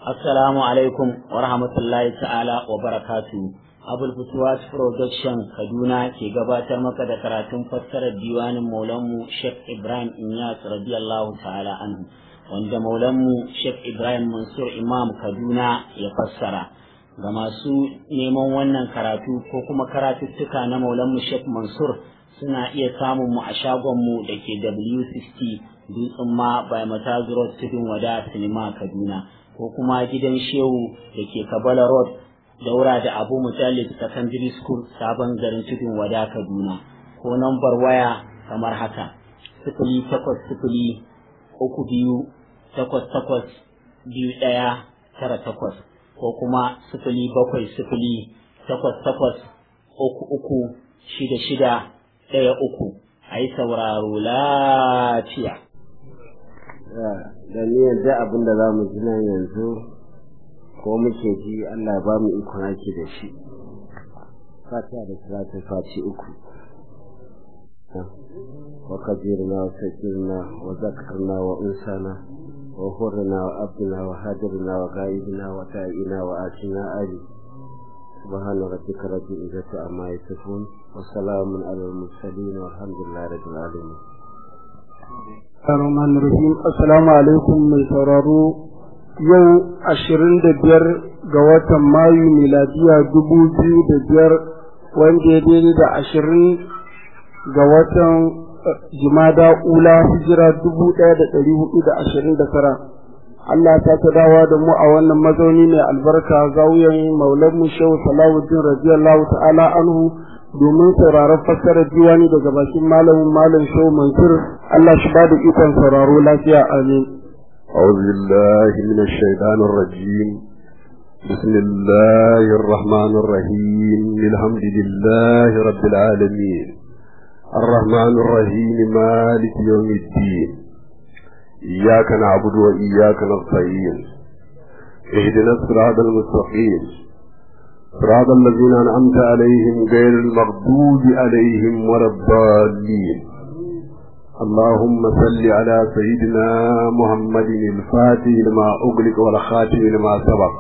Assalamu alaikum wa rahmatullahi ta'ala wa barakatu. Abul Futuwat Production Kaduna ke gabatar maka da karatun fassarar diwanin Maulanmu Sheikh Ibrahim Inyas radiyallahu ta'ala anhu wanda Maulanmu Sheikh Ibrahim Mansur Imam Kaduna ya fassara. Ga masu neman wannan karatu ko kuma karatuttuka na Maulanmu Sheikh Mansur suna iya samun mu a shagonmu da ke W60 Dutsen ma by Matazu Road Tudun Wada Sinima Kaduna. ko kuma gidan shehu da ke kabala road daura da abu mutallib secondary school sabon garin tudun wada kaduna ko nambar waya kamar haka sifili takwas sifili uku biyu takwas takwas biyu ɗaya tara takwas ko kuma sifili bakwai sifili takwas takwas uku uku shida shida ɗaya uku a yi sauraro lafiya da niyyar da abin da za mu ji nan yanzu ko muke ji Allah ba mu ikon ake da shi fatiha da salatu fati uku wa kabirna wa sakirna wa zakarna wa unsana wa hurna wa abdina wa hadirna wa gaibina wa ta'ina wa atina ali سبحان ربك رب العزة عما يصفون وسلام على المرسلين والحمد لله رب العالمين Rahman Rahim Assalamu alaikum mai sauraro yau ashirin da biyar ga watan Mayu miladiya dubu biyu da biyar wanda ya daidai da ashirin ga watan Jumada Ula hijira dubu ɗaya da ɗari hudu da ashirin da tara. Allah ta ta dawa da mu a wannan mazauni mai albarka zauyen maulanmu Shehu Salahuddin radiyallahu ta'ala anhu domin sauraron fassarar diwani daga bakin malamin malam Shehu Mansur Allah shi ba da ikon sauraro lafiya amin. أعوذ بالله من الشيطان الرجيم بسم الله الرحمن الرحيم الحمد لله رب العالمين الرحمن الرحيم مالك يوم الدين إياك نعبد وإياك نستعين اهدنا الصراط المستقيم صراط الذين أنعمت عليهم غير المغضوب عليهم ولا الضالين اللهم صل على سيدنا محمد الفاتح لما أغلق والخاتم لما سبق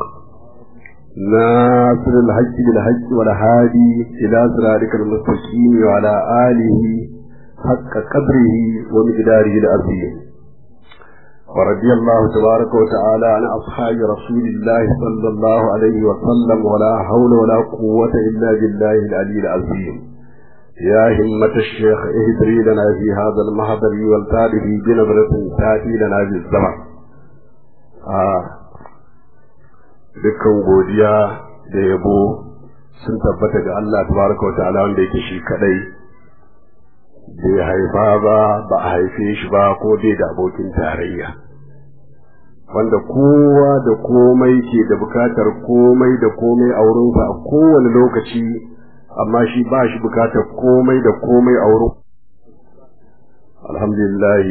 ناصر الحج بالحج والهادي إلى صراطك المستقيم وعلى آله حق قدره ومقداره العظيم ورضي الله تبارك وتعالى عن أصحاب رسول الله صلى الله عليه وسلم ولا حول ولا قوة إلا بالله العلي العظيم يا همة الشيخ اهدري لنا في هذا المحضر والتالف بنظرة تأتي لنا بالزمن آه. dukkan godiya da yabo sun tabbata ga Allah tabaraka wa ta'ala wanda yake shi kadai bai haifa ba ba a haife shi ba ko bai da abokin tarayya wanda kowa da komai ke da bukatar komai da komai a wurinsa a kowane lokaci amma shi ba shi bukatar komai da komai a wurin alhamdulillah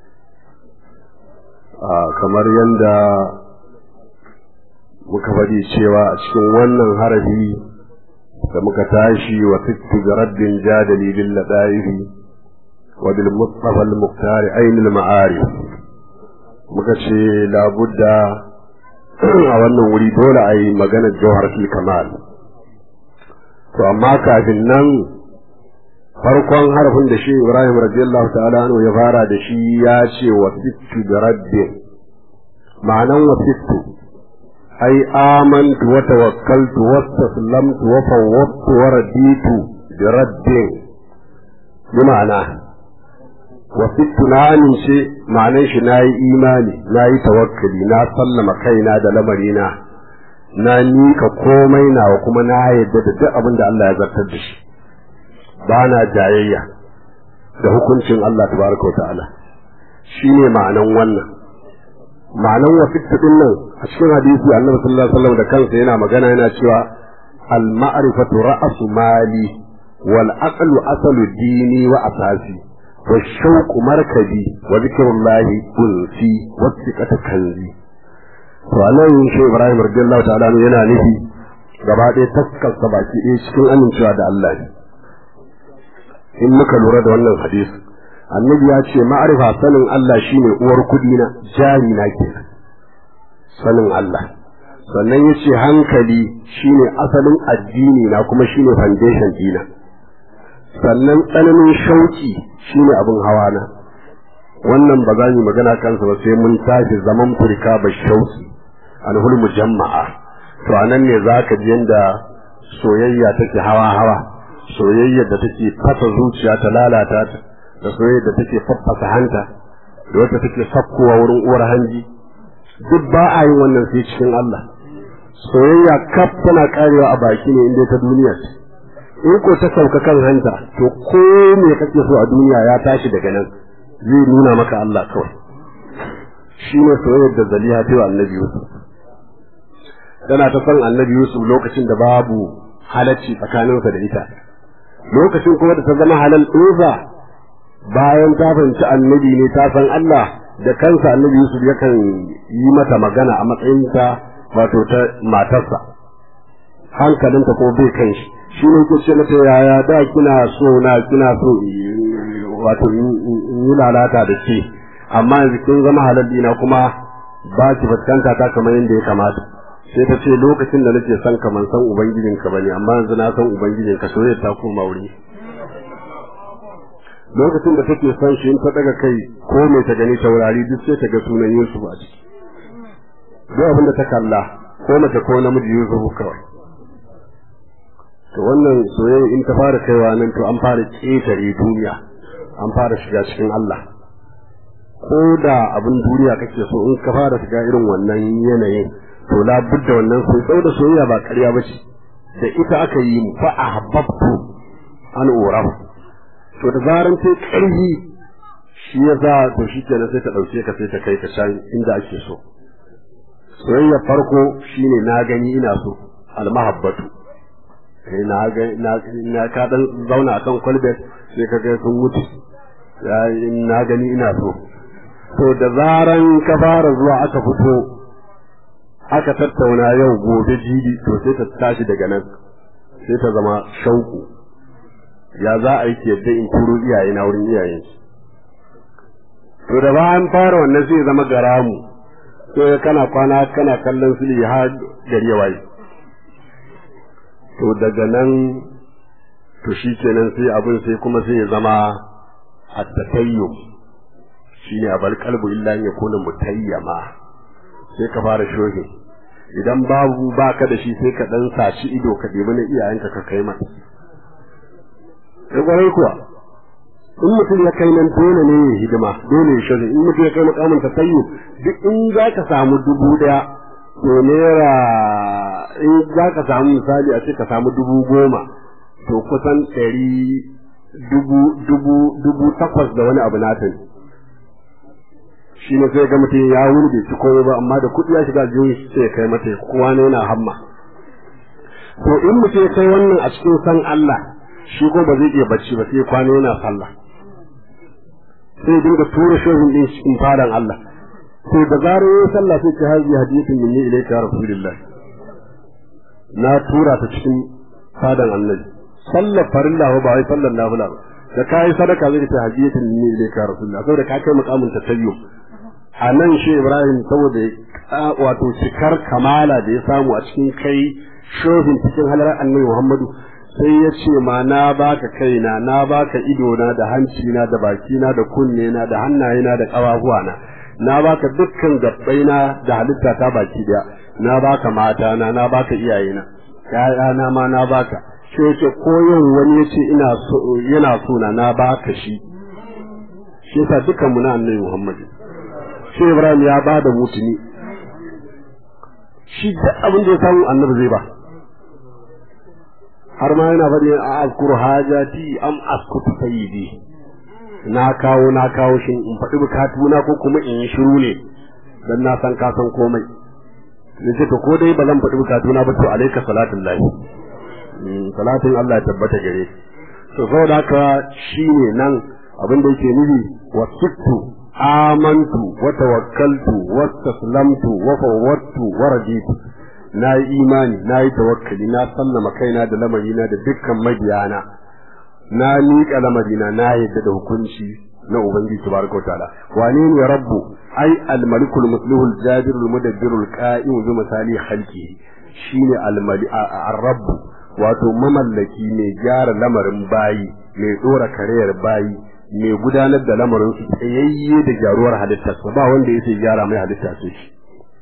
kamar yadda muka faɗi cewa a cikin wannan harafi da muka tashi wa fitti ga raddin jadali bil ladaihi wa bil mustafa al muqtari ayn al ma'arif muka ce labudda a wannan wuri dole a yi maganar jawharatul kamal to amma kafin nan farkon harafin da shi Ibrahim radiyallahu ta'ala anhu ya fara da shi ya ce wa sittu da rabbin ma'anan wa sittu ai amantu wa tawakkaltu wa taslamtu wa fawwadtu wa raditu bi rabbin bi ma'ana wa sittu na amince ma'anan shi na yi imani na yi tawakkali na sallama kaina da lamarina na nika komai nawa kuma na yadda da duk abin da Allah ya zartar da shi ba na jayayya da hukuncin Allah tabaraka wa ta'ala shine ma'anan wannan ma'anan wasitta din nan a cikin hadisi Annabi sallallahu alaihi wasallam da kansa yana magana yana cewa al ma'rifatu ra'su mali wal aqlu asalu dini wa asasi wa shauqu markabi wa zikrullahi unsi wa thiqatu kanzi to anan shi Ibrahim radiyallahu ta'ala yana nufi gaba ɗaya taskar sa baki ɗaya cikin amincewa da Allah ne in muka lura da wannan hadisi annabi ya ce ma'arifa sanin Allah shine uwar kudi na jari na ke sanin Allah sannan ya ce hankali shine asalin addini na kuma shine foundation dina sannan tsananin shauki shine abin hawa na wannan ba za mu magana kansa ba sai mun tashi zaman furka ba shauki alhul mujamma'a to anan ne zaka ji yanda soyayya take hawa hawa soyayyar da take fasa zuciya ta lalata ta da soyayyar da take faffasa hanta da wata take sakkowa wurin uwar hanji duk ba a yin wannan sai cikin Allah soyayya kaf tana karewa a baki ne inda ta duniya ce in ko ta sauka kan hanta to ko me kake so a duniya ya tashi daga nan zai nuna maka Allah kawai shine soyayyar da Zaliha ta wa Annabi Yusuf tana ta san Annabi Yusuf lokacin da babu halacci tsakaninsa da ita lokacin kuma da ta zama halal ɗinsa bayan ta fahimci annabi ne ta san Allah da kansa annabi Yusuf yakan yi mata magana a matsayinta wato ta matarsa hankalinta ko bai kan shi shi ne ke ce mata yaya da kina so na kina so wato in yi lalata da ke amma yanzu kin zama halal dina kuma ba ki fuskanta ta kamar yadda ya kamata sai ta ce lokacin da nake son ka man san ubangijinka bane amma yanzu na san ubangijinka soyayya ta koma wuri lokacin da take son shi in ta daga kai ko me ta gani taurari duk sai ta ga sunan Yusuf a ciki duk abin da ta kalla ko mace ko namiji Yusuf kawai to wannan soyayya in ta fara kaiwa nan to an fara ƙetare duniya an fara shiga cikin Allah ko da abin duniya kake so in ka fara shiga irin wannan yanayin to la budda wannan so da soyayya ba ƙarya ba ce da ita aka yi mu fa ahbabtu an urafu to da zaran sai ƙarfi shi ya sa to shi kenan sai ta ɗauke ka sai ta kai ka can inda ake so soyayya farko shine na gani ina so almahabbatu eh na ga na na ka dan zauna akan kwalbet sai ka ga sun mutu ya na gani ina so to da zaran ka fara zuwa aka fito aka tattauna yau gobe jibi to sai ta tashi daga nan sai ta zama shauku ya za a yi yadda in turo iyaye na wurin iyayen to da ba an fara wannan sai zama garamu to kana kwana kana kallon su har gari ya waye to daga nan to shi kenan sai abin sai kuma sai ya zama at-tatayyum shine abal qalbu illa ya kuna mutayyama sai ka fara shohin idan babu baka da shi sai ka dan saci ido ka debi na iyayenka ka kai mata kwarai kuwa in mutum ya kai nan dole ne ya hidima dole ya shirin in mutum ya kai makamin tasayyu duk in za ka samu dubu daya to naira in za ka samu misali a ce ka samu dubu goma to kusan ɗari dubu dubu dubu takwas da wani abu nata ne shi ne sai ga mutum ya wuri bai ci komai ba amma da kuɗi ya shiga jiyoyi sai kai mata kowa ne yana hamma to in mutum ya kai wannan a cikin san Allah shi ko ba zai iya bacci ba sai kwana yana sallah sai dinga tura shohin din cikin fadan Allah to da zarar yayin sallah sai ce haji hadiyatun minni ilayka rasulullah na tura ta cikin fadan annabi sallar farilla ba wai sallar nafila ba da kai sadaka zai ce hadiyatun minni ilayka rasulullah saboda ka kai mukamin tasayyum a nan shi Ibrahim saboda wato cikar kamala da ya samu a cikin kai shohin cikin halar annabi Muhammadu sai ya ce ma na baka kaina na baka idona da hancina da bakina da kunnena da hannayena da ƙafafuwana na baka dukkan gabbaina da halitta ta baki daya na baka matana na baka iyayena ƴaƴana ma na baka sai ya ce ko yau wani ya ce ina so yana so na na baka shi shi yasa dukkan mu na annabi Muhammad shi Ibrahim ya bada mutuni shi duk abin da ya samu annabi zai ba har ma yana faɗi a azkuru hajati am askutu sayyidi na kawo na kawo shin in faɗi bukatuna ko kuma in yi shiru ne dan na san ka san komai ne ce to ko dai ba zan faɗi bukatuna ba to alayka salatin lahi salatin Allah ya tabbata gare to saboda haka shine nan abin da yake nufi wasittu amantu wa tawakkaltu wa taslamtu wa fawwadtu wa raditu na yi imani na yi tawakkali na sallama kaina da lamarina da dukkan mabiyana na miƙa lamarina na yadda da hukunci na ubangiji tabaraka wa ta'ala wane ne rabbu ai al-malikul muslihul jabirul mudabbirul qa'im bi misali khalqi shine al-mali ar-rabb wato mamallaki mai gyara lamarin bayi mai dora kariyar bayi mai gudanar da lamarin su tsayayye da gyaruwar halittarsa ba wanda yake gyara mai halitta sai shi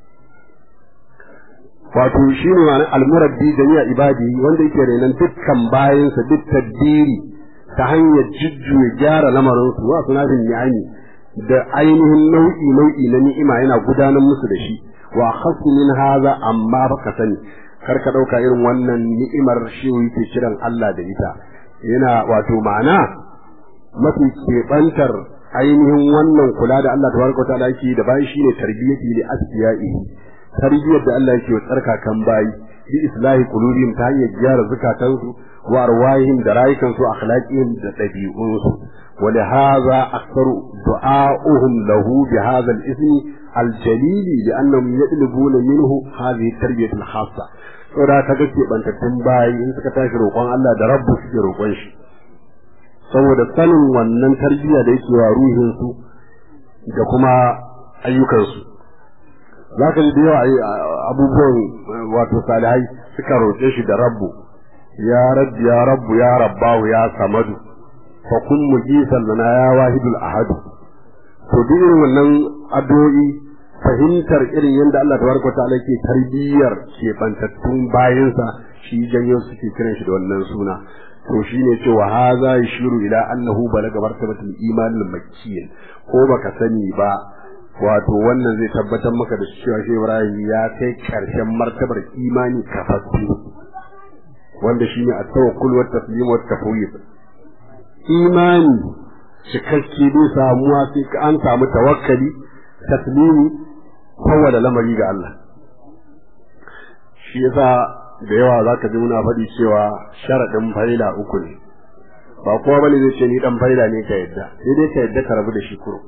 wato shine ma'anar al-murabbi jami'a ibadi wanda yake renan dukkan bayansa duk tadbiri ta hanyar jujjuya gyara lamarin su wa sunafin ni'ami da ainihin nau'i nau'i na ni'ima yana gudanar musu da shi wa khassu min haza amma baka sani kar ka dauka irin wannan ni'imar shi yake kiran Allah da ita yana wato ma'ana mafi keɓantar ainihin wannan kula da Allah tabaraka ta'ala yake da bayan shine tarbiyyati li asfiyai tarbiyyar da Allah yake wa tsarkakan bayi bi islahi qulubihim ta hanyar gyara zukatansu wa arwahihim da rayukansu akhlaqihim da dabi'unsu ولهذا أكثر دعاؤهم له بهذا الاسم الجليل لأنهم يطلبون منه هذه التربية الخاصة saboda ka ga keɓantattun bayi in suka tashi roƙon Allah da rabbu suke roƙon shi saboda sanin wannan tarbiyya da yake wa ruhinsu da kuma ayyukansu za ka ji da yawa abubuwan wato salihai suka roƙe shi da rabbu ya rabbi ya rabbu ya rabbahu ya samadu fa kun mujisan lana ya wahidul ahadu to duk irin wannan addu'o'i fahimtar irin yadda Allah tabaraka wa ta'ala ke tarbiyyar keɓantattun bayansa shi janyo suke kiran shi da wannan suna to shine cewa haza yashiru ila annahu balaga martabatul iman al-makkiyyin ko baka sani ba wato wannan zai tabbatar maka da cewa shi Ibrahim ya kai karshen martabar imani kafaffe wanda shine at-tawakkul wa taslim wa tafwid imani cikakke bai samuwa sai an samu tawakkali taslimi kowane lamari ga Allah shi yasa da yawa zaka ji muna faɗi cewa sharaɗin faila uku ne ba kowa bane zai ce ni dan faila ne ka yadda sai dai ka yadda ka rabu da shi kuro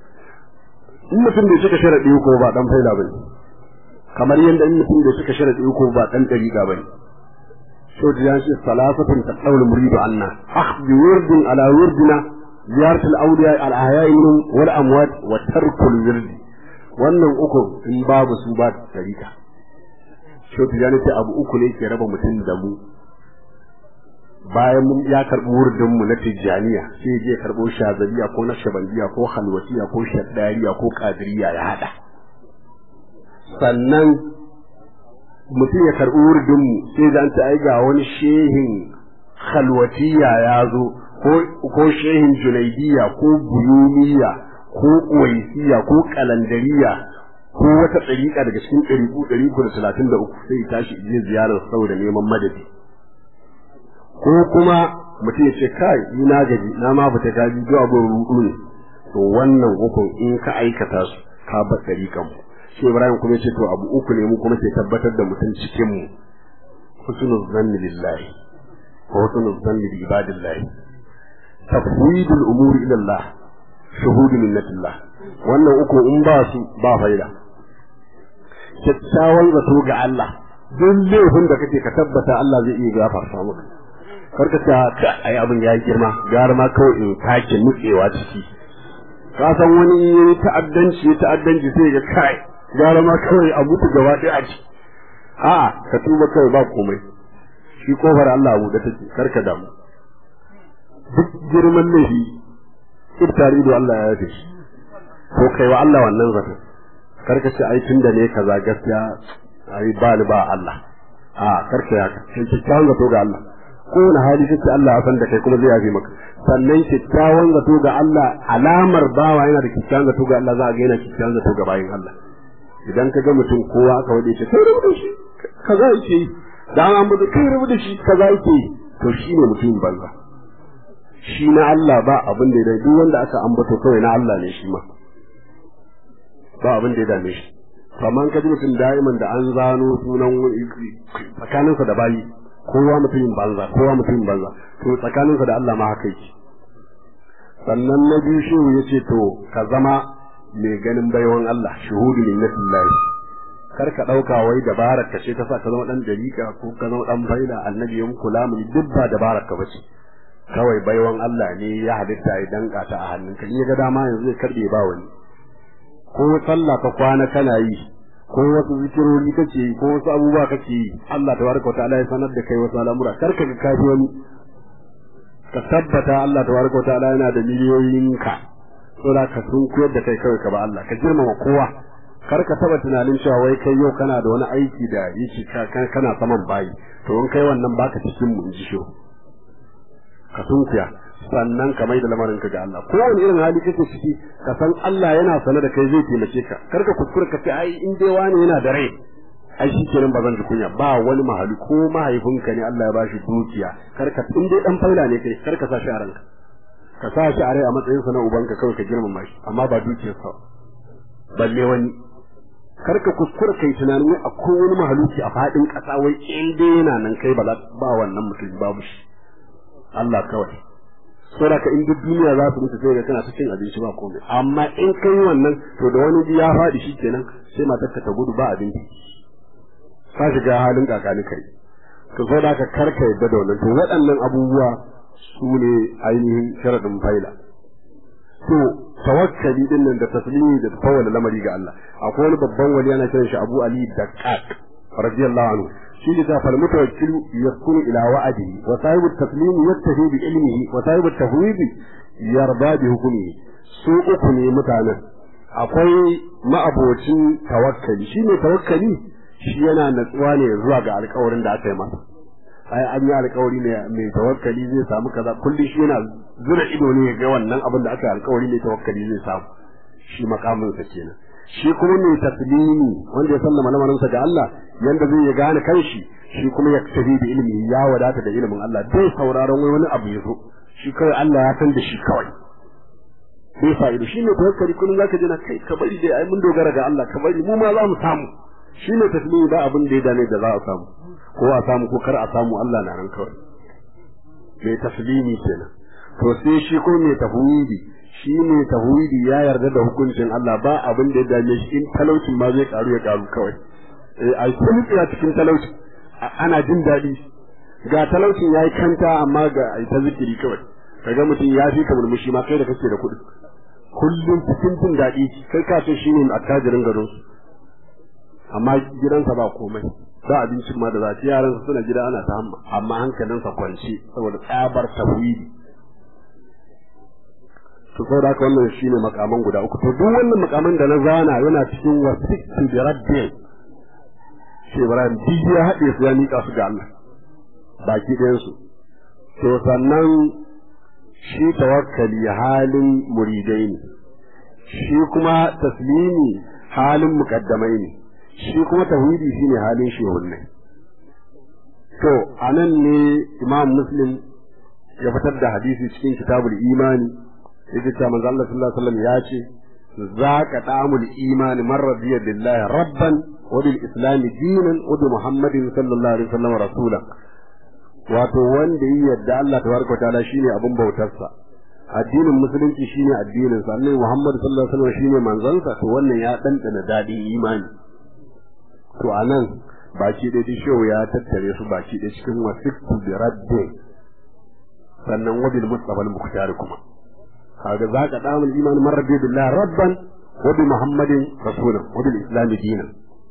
in mutum bai cika sharaɗi uku ba dan faila bane kamar yadda in mutum bai cika sharaɗi uku ba dan dariƙa bane so da yanci salasatun taqawul muridu anna akhdhu wurdin ala wurdina ziyarat al-awliya al-ahya'i minhum wal amwat wa tarkul wirdi wannan uku in babu su ba tarika so da yanci abu uku ne ke raba mutum da mu bayan mun ya karbi wurdin mu na tijaniya sai je karbo shazaliya ko na shabandiya ko halwatiya ko shaddariya ko kadiriya ya hada sannan mutum ya karɓi wurdinmu sai da ta ai ga wani shehin khalwatiya ya zo ko shehin junaidiya ko buyumiya ko uwaisiya ko kalandariya ko wata ɗariƙa daga cikin ɗariƙu ɗariƙu da talatin da uku sai tashi je ziyarar saboda neman madadi ko kuma mutum ya ce kai ni na gaji na ma fita gaji zuwa abin rudu ne to wannan hukun in ka aikata su ka bar ɗariƙan mu shi Ibrahim kuma ce to abu uku ne mu kuma ke tabbatar da mutum cikin mu husnul zanni billahi wa husnul zanni bi ibadillah tafwidul umuri ila Allah shuhudu minnatillah wannan uku in ba su ba faida kyakkyawan zato ga Allah duk laifin da kake ka tabbata Allah zai iya gafarta maka karka ta ai abin ya girma gara ma kawai in kake nutsewa ciki ka san wani yayi ta'addanci ta'addanci sai ga kai gara ma kawai a mutu gaba ɗaya a ci a'a ka tuba kawai ba komai shi kofar Allah abu da take karka damu duk girman laifi iftari da Allah ya yafe shi ko kai wa Allah wannan zata karka ce ai tunda ne kaza gaskiya ai ba ni ba Allah a karka ya kai kyakkyawan zato ga Allah kowane hali kake Allah ya san da kai kuma zai yafe maka sannan kyakkyawan zato ga Allah alamar bawa yana da kyakkyawan zato ga Allah za a ga yana kyakkyawan zato ga bayin Allah idan ka ga mutum kowa aka wade shi kai rubu da shi kaza yake yi dan an bude kai rubu da shi kaza yake yi to shine mutumin banza shi na Allah ba abin da ya duk wanda aka ambato kawai na Allah ne shi ma ba abin da ya dame shi amma ka ji mutum da'iman da an zano sunan tsakaninsa da bayi kowa mutumin banza kowa mutumin banza to tsakaninsa da Allah ma haka yake sannan na biyu shehu ya ce to ka zama mai ganin baiwan Allah shuhudu minnatillahi kar ka dauka wai dabarar ka ce ta sa ka zama dan dariƙa ko ka zama dan faida annabi yan kula mu duk ba dabarar ka bace kawai baiwan Allah ne ya halitta ya danka ta a hannunka in ya ga dama yanzu ya karbe ba wani ko sallah ka kwana kana yi ko wasu zikirori kake yi ko wasu abubuwa kake yi Allah tabaraka wa ta'ala ya sanar da kai wasu al'amura kar ka ga kafi wani ka tabbata Allah tabaraka wa ta'ala yana da miliyoyin ka saboda ka sun koyar da kai kawai ka ba Allah ka girmama kowa kar ka taba tunanin cewa wai kai yau kana da wani aiki da yake kana saman bayi to in kai wannan baka cikin mu in ji shi ka sunkuya sannan ka mai da lamarin ka ga Allah ko wani irin hali kake ciki ka san Allah yana sane da kai zai taimake ka kar ka kuskura ka ce ai in dai wani yana da rai ai shi kenan ba zan ji kunya ba wani mahali ko mahaifinka ne Allah ya bashi dukiya kar ka in dai dan faila ne kai kar ka sa shi a ranka ka sa shi a rai a matsayin sa na ubanka kawai ka girmama shi amma ba dukiyar sa balle wani kar ka kuskura kai tunanin wai akwai wani mahaluki a fadin kasa wai in dai yana nan kai ba ba wannan mutum babu shi Allah kawai saboda ka in duk duniya za su mutu sai ga kana cikin abinci ba komai amma in kai wannan to da wani ya faɗi shi kenan sai matar ta gudu ba abinci ka shiga halin kakani kai to saboda ka karka yadda da wannan to waɗannan abubuwa su ne ainihin sharadin faila to tawakkali din nan da taslimi da tawalla lamari ga Allah akwai wani babban wali yana kiran shi Abu Ali Daqqaq radiyallahu anhu shi ne ta fal mutawakkil yakunu ila wa'dihi wa sahibu at-taslim yattahi bi ilmihi wa sahibu at-tafwid yarda bi hukmihi su uku ne mutanen akwai ma'abocin tawakkali shi ne tawakkali shi yana natsuwa ne zuwa ga alƙawarin da aka yi masa ai an yi alƙawari ne mai tawakkali zai samu kaza kullum shi yana zura ido ne ga wannan abin da aka yi alƙawari ne tawakkali zai samu shi makamin sa kenan shi kuma mai taslimi wanda ya sallama lamarinsa ga Allah yanda zai gane kanshi shi kuma ya tafi da ilimi ya wadata da ilimin Allah bai sauraron wai wani abu ya zo shi kawai Allah ya san da shi kawai bai fa'idu shi ne tawakkali kullum zaka ji na kai ka bari dai ai mun dogara ga Allah ka bari mu ma za mu samu shi ne taslimi ba abin da ya dame da za a samu ko a samu ko kar a samu Allah na nan kawai mai taslimi kenan to sai shi ko mai tafwidi shi ne tauhidi ya yarda da hukuncin Allah ba abin da ya dame shi in talaucin ma zai karu ya karu kawai eh ai kun tsaya cikin talauci ana jin daɗi ga talaucin yayi kanta amma ga ai ta zikiri kawai kaga mutum ya fi ka murmushi ma kai da kake da kuɗi kullum cikin jin daɗi kai ka ce shine attajirin gado amma gidansa ba komai ba abincin ma da za ci yaran suna gida ana ta hamma amma hankalinsa kwance saboda tsabar tauhidi to saboda haka wannan shine makaman guda uku to duk wannan makaman da na zana yana cikin wasiqtu bi rabbi shi Ibrahim duk ya haɗe su ya miƙa su ga Allah baki ɗayan su to sannan shi tawakkali halin muridai ne shi kuma taslimi halin mukaddamai ne shi kuma tauhidi shine halin shehunnai to anan ne Imam Muslim ya fitar da hadisi cikin kitabul imani yake cewa manzo Allah sallallahu alaihi wasallam ya ce zaka ta'amul iman man radiya billahi rabban wa bil islam dinan wa bi muhammadin sallallahu alaihi wasallam rasula wato wanda yi yadda Allah tabaraka ta'ala shine abin bautarsa addinin musulunci shine addinin sa annabi Muhammad sallallahu alaihi wasallam shine manzansa to wannan ya dandana dadin imani to anan baki da shehu ya tattare su baki da cikin wasiqtu bi rabbi sannan wabil mustafa al-mukhtar kuma kaga zaka damul iman man rabbi billahi rabban wa bi muhammadin rasulan wa bil islam dinan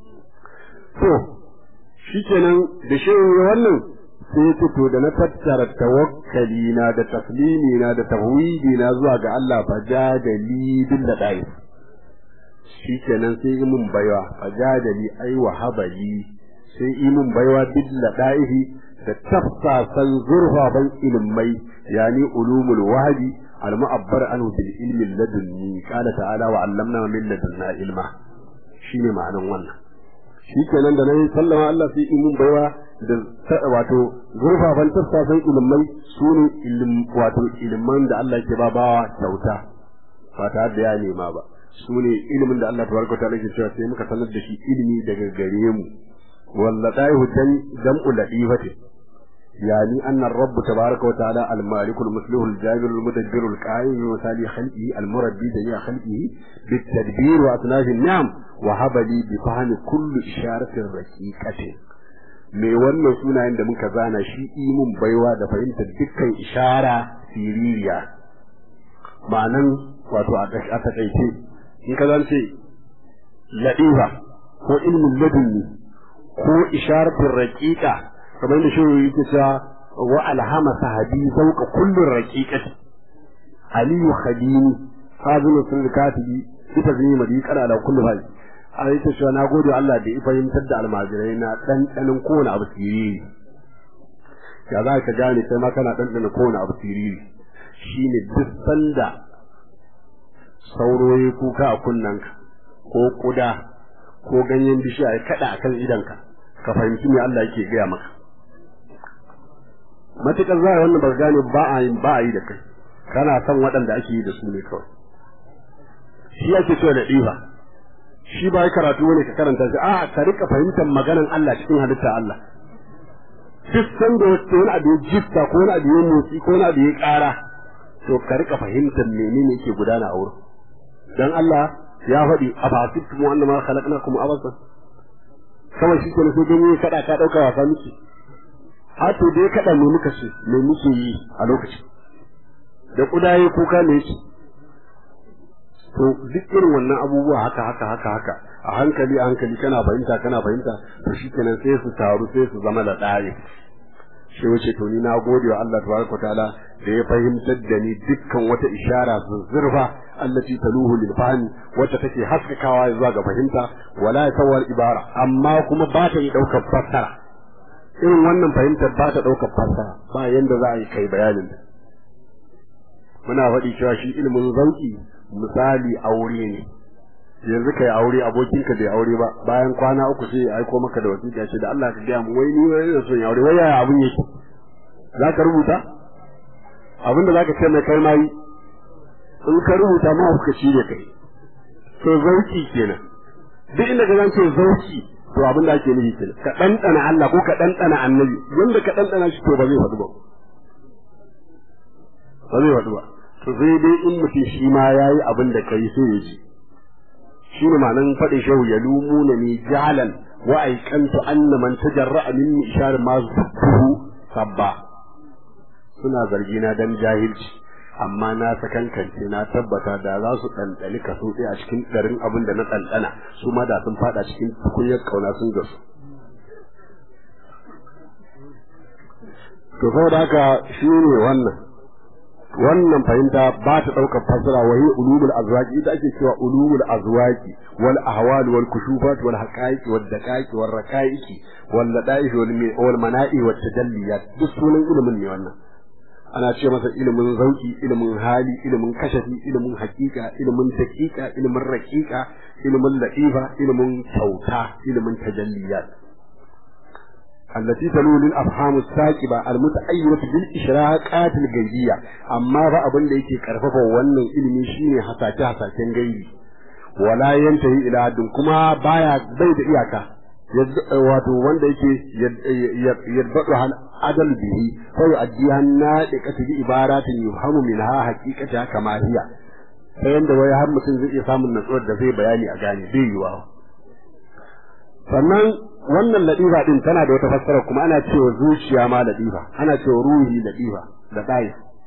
to shikenan da shehu wannan sai ce to da na tattara tawakkali na da taslimi na da tawhidi na zuwa ga Allah fa jadali bil ladaif shikenan sai yi mun baiwa fa jadali ai wa habali sai yi mun baiwa bil ladaifi da tafsasan zurfafan ilmai yani ulumul wahdi al mu'abbar anhu bil ilmi ladunni qala ta'ala wa 'allamna min ladunna ilma shine ma'anan wannan shikenan da nayi sallama Allah sai yi mun baiwa da wato zurfafan tafsasan ilmai sune ilm wato ilman da Allah ke ba bawa kyauta ba tare da ya nema ba sune ilimin da Allah tabaraka ta'ala ke cewa sai muka sanar da shi ilimi daga gare mu واللطائف جمع لطيفة يعني أن الرب تبارك وتعالى المالك المصلح الجابر المدبر القائم بمثال خلقه المربي جميع خلقه بالتدبير وأصناف النعم وهب لي بفهم كل إشارة رقيقة mai wannan sunayen da muka zana shi imun baiwa da fahimtar dukkan ishara siririya ma'anan wato a takaice in ka zance ladifa ko ilmin ladunni ko isharatun raƙiƙa kamar da shi yake cewa wa alhama sahabi zauka kullun raqiqati aliyu khadini hazinu sun katibi ita zai madi kana da kullu hali a yi cewa na gode Allah da ya fahimtar da almajirai na ɗanɗanin kowane abu siriri ya za ka gane sai ma kana ɗanɗanin kowane abu siriri shine duk sanda sauro ya kuka a kunnanka ko kuda ko ganyen bishiya ya kaɗa a kan idanka ka fahimci me Allah yake gaya maka matuƙar za a wannan ba gane ba a yi ba a yi da kai kana son waɗanda ake yi da su ne kawai shi ake so da ɗiba shi ba karatu ne ka karanta shi a ka rika fahimtar maganan Allah cikin halitta Allah duk san da wani abu ya jifta ko wani abu ya motsi ko wani abu ya ƙara to ka rika fahimtar menene yake gudana a wurin dan Allah ya faɗi a fasittu mu annama khalaqnakum abasa kawai shi kenan sai gani kada ka dauka wasa miki a to dai kada ne muka ce me muke yi a lokacin da kudaye kuka ne yake to duk irin wannan abubuwa haka haka haka haka a hankali a hankali kana fahimta kana fahimta to shikenan sai su taru sai su zama da ɗaya shi wace to ni na gode wa Allah tabaraka taala da ya fahimtar da ni dukkan wata ishara zuzzurfa allati taluhu lil fahmi wacce take haskakawa zuwa ga fahimta wala tawar ibara amma kuma ba ta yi daukar fassara irin wannan fahimtar ba ta daukar fassara ba yanda za a yi kai bayanin ta muna faɗi cewa shi ilimin zauki misali aure ne yanzu kai aure abokinka bai aure ba bayan kwana uku sai ya aiko maka da wasiƙa ce da Allah ka gaya mu wai ni wai ina son aure wai yaya abun yake za ka rubuta abinda za ka ce mai kai mai in ka rubuta ma ka ci ne kai to zauki kenan duk inda ka zance zauki to abin da ake nufi kenan ka ɗanɗana Allah ko ka ɗanɗana annabi yanda ka ɗanɗana shi to ba zai faɗi ba ba zai faɗi ba to sai dai in mutum shi ma ya yi abin da kai sai ya ji shi ne ma'anan faɗin shehu ya lumu na ni jalan wa aikantu anna man tajarra'a min ishar ma zubuhu sabba suna zargi na dan jahilci amma na sakankance na tabbata da za su ɗanɗani kaso ɗaya a cikin ɗarin abin da na ɗanɗana su ma da sun faɗa cikin tukunyar ƙauna sun gasu to saboda haka shi ne wannan wannan fahimta ba ta ɗaukar fasara wa hi ulumul azwaqi ita ake cewa ulumul azwaqi wal ahwal wal kushufat wal haqaiqi wal daqaiqi wal raqaiqi wal ladaih wal mana'i wat tajalliyat duk sunan ilimin ne wannan ana ce masa ilimin zauki ilimin hali ilimin kashafi ilimin hakika ilimin daqiqa ilimin raqiqa ilimin latifa ilimin kyauta ilimin tajalliyat التي تلول الأفهام الساكبة المتأيرة بالإشراقات الغيبية أما فأبن ليكي كرفف ونن إلمي شيني حساكي حساكي غيبي ولا ينتهي إلى حد كما بايا بيد إياكا wato wanda yake yadbadu hal adal bihi fa yu'addiha nadiqatu bi ibaratin yuhamu minha haqiqata kama hiya ta yanda wai har mutum zai iya samun natsuwar da zai bayani a gane bai yiwa sannan wannan ladifa din tana da wata fassara kuma ana cewa zuciya ma ladifa ana cewa ruhi ladifa da dai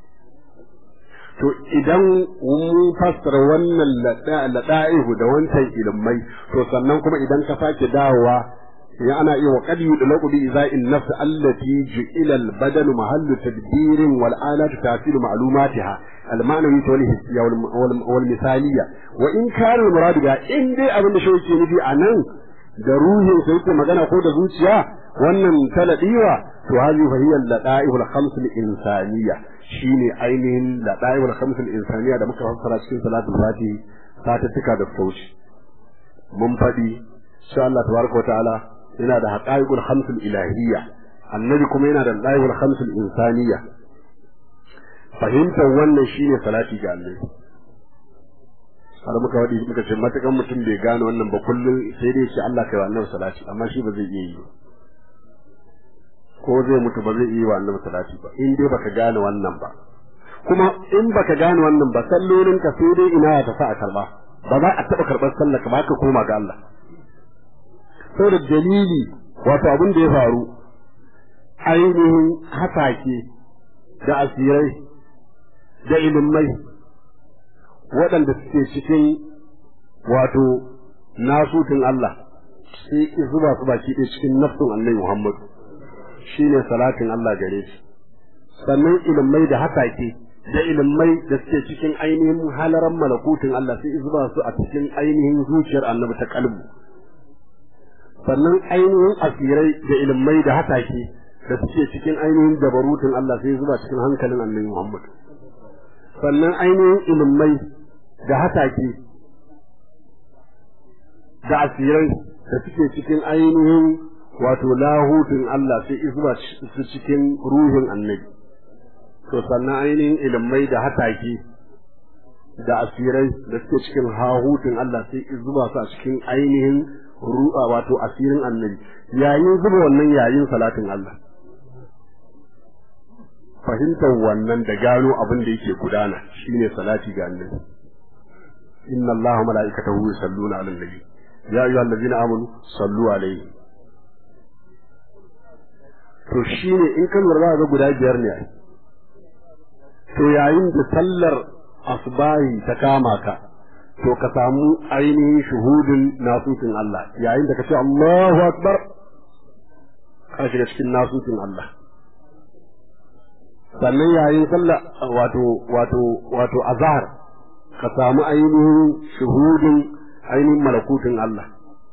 to idan mun fassara wannan lada'ihu da wancan ilmai to sannan kuma idan ka sake dawowa ya ana iya wa qad yudlaqu bi iza'in nafs allati ju'ila al-badanu mahallu tadbirin wal alatu tasiru ma'lumatiha al-ma'nawi wal hissiyya wal misaliyya wa in kana al-murad ga in dai abin da shi yake nufi anan da ruhin sai yake magana ko da zuciya wannan taladiwa to hazi fa hiya al-lada'ihul khams al-insaniyya shine ainihin lada'ihul khams al-insaniyya da muka fassara cikin salatul fati satattuka da sauci mun faɗi insha Allah tabaraka ta'ala yana da haqa'iqul khams al-ilahiyya annabi kuma yana da lada'ihul khams al-insaniyya fahimtar wannan shine salati ga annabi har muka wadi muka ce matakan mutum bai gane wannan ba kullum sai dai ce Allah kai wa annabi salati amma shi ba zai iya yi ko zai mutu ba zai iya wa annabi salati ba in dai baka gane wannan ba kuma in baka gane wannan ba sallolin ka sai dai ina ta sa a karba ba za a taba karbar sallar ka ba ka koma ga Allah saboda dalili wato abin da ya faru ainihin hasake da asirai da ilimai waɗanda suke cikin wato nasutun Allah sai zuba su baki ɗaya cikin nafsun annabi Muhammadu shine salatin Allah gare shi sannan ilimai da hasake da ilimai da suke cikin ainihin halaran malakutin Allah sai zuba su a cikin ainihin zuciyar annabi ta kalbu sannan ainihin asirai da ilimai da hasake da suke cikin ainihin dabarutun Allah sai zuba cikin hankalin annabi Muhammad sannan ainihin ilimai da hasake da asirai da suke cikin ainihin wato lahutun Allah sai zuba su cikin ruhin annabi to sannan ainihin ilimai da hataki da asirai da suke cikin hahutun Allah sai zuba su a cikin ainihin ru'a wato asirin annabi yayin zuba wannan yayin salatin Allah fahimtar wannan da gano abin da yake gudana shine salati ga annabi inna allaha mala'ikatahu yusalluna 'alan nabi ya ayyuhallazina amanu sallu alaihi to shine in kan lura ga guda biyar ne to yayin da sallar asbahi ta kama ka to ka samu ainihin shuhudin nasutin Allah yayin da ka ce Allahu akbar ka shiga cikin nasutin Allah sannan yayin sallah wato wato wato azhar ka samu ainihin shuhudin ainihin malakutin Allah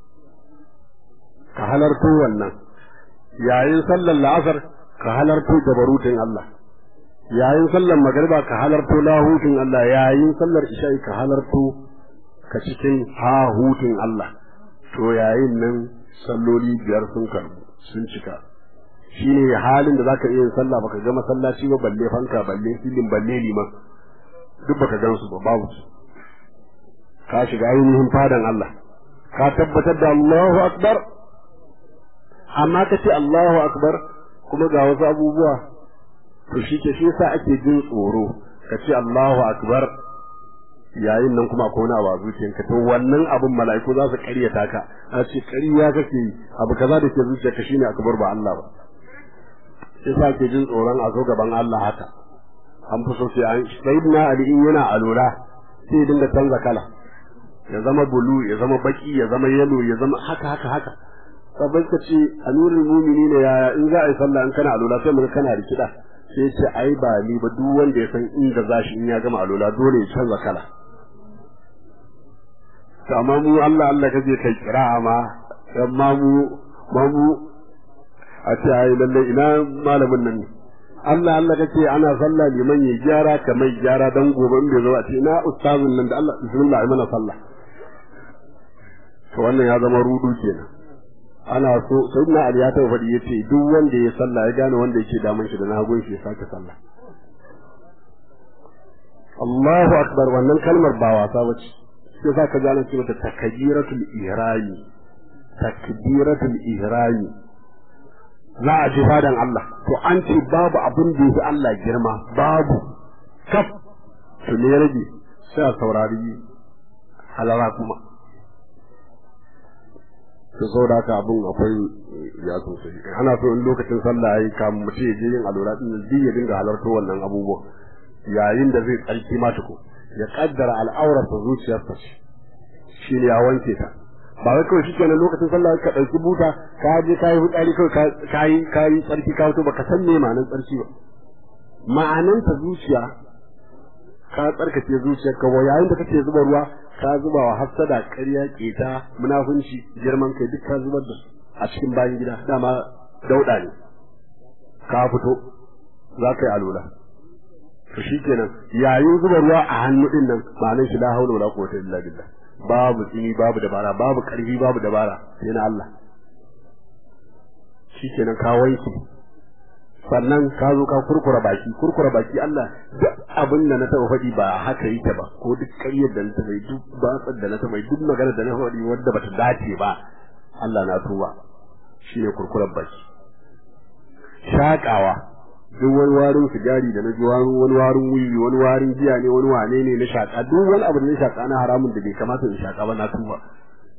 ka halarto wannan yayin sallar la'asar ka halarto jabarutin Allah yayin sallar magariba ka halarto lahutin Allah yayin sallar isha'i ka halarto ka cikin hahutun Allah to yayin nan salloli biyar sun karbu sun cika shine halin da zaka iya sallah baka ga masallaci ba balle fanka balle filin balle liman duk baka gan su ba babu su ka shiga ainihin fadan Allah ka tabbatar da Allahu akbar amma ka ce Allahu akbar kuma ga wasu abubuwa to shi ke shi yasa ake jin tsoro ka ce Allahu akbar yayin nan kuma akwai wani abu a zuciyarka to wannan abin mala'iku za su ƙaryata ka a ce ƙarya kake yi abu kaza da ke zuciyarka shine akbar ba Allah ba yasa ke jin tsoron a zo gaban Allah haka an fi so sai an sayyidina Ali in yana alura sai ya dinga canza kala ya zama bulu ya zama baki ya zama yalo ya zama haka haka haka sabai ka ce amirul mu'minin ya in za a yi sallah in kana alura sai mun kana rikida sai ce ai ba ni ba duk wanda ya san inda zashi in ya gama alula dole ya canza kala to amma mu Allah Allah kaje kai kira'a ma amma mu ma mu a ce ai lalle ina malamin nan ne Allah Allah kace ana sallah liman ya gyara kamar gyara dan gobe in bai zo a ce ina ustazin nan da Allah bismillah ai mana sallah to wannan ya zama rudu kenan ana so sayyidina Ali ya taɓa faɗi yace duk wanda ya sallah ya gane wanda yake damun shi da na hagun shi ya sake sallah Allahu akbar wannan kalmar ba wasa bace sai za ka gane cewa ta takbiratul ihrami takbiratul ihrami za a ji fadan Allah to an ce babu abin da yake Allah girma babu kaf to ne rage sai a saurari halara kuma to so da haka abin akwai ya sosai ana so in lokacin sallah yayi kamun mutum ya je yin alura din zai ya dinga halarto wannan abubuwa yayin da zai tsarki ma tuko ya kaddara al'aurarsa zuciyarsa shi ne ya wanke ta ba wai kawai shikenan lokacin sallah ka dauki buta ka je kai fitsari kawai ka yi ka yi tsarki ka fito baka san me ma'anar tsarki ba ma'anar ta zuciya ka tsarkake zuciyarka wa yayin da kake zuba ruwa ka zuba wa hafsada ƙarya keta munafunci girman kai duk ka zubar da su a cikin bayan gida dama dauda ne ka fito za ka yi alula to shikenan yayin zuba ruwa a hannu din nan ma'anar shi la haula wala quwwata illa billah babu tsini babu dabara babu karfi babu dabara sai na Allah shikenan ka wanke sannan ka zo ka kurkura baki kurkura baki Allah duk abin da na taba faɗi ba haka yake ba ko duk ƙaryar da na taba yi duk batsar da na taba yi duk magana da na faɗi wadda bata dace ba Allah na tuba shine kurkurar baki shakawa duk wani warin sigari da na ji wani wani warin wiwi wani warin giya ne wani wane ne na shaka duk wani abu da na shaka na haramun da bai kamata in shaka ba na tuba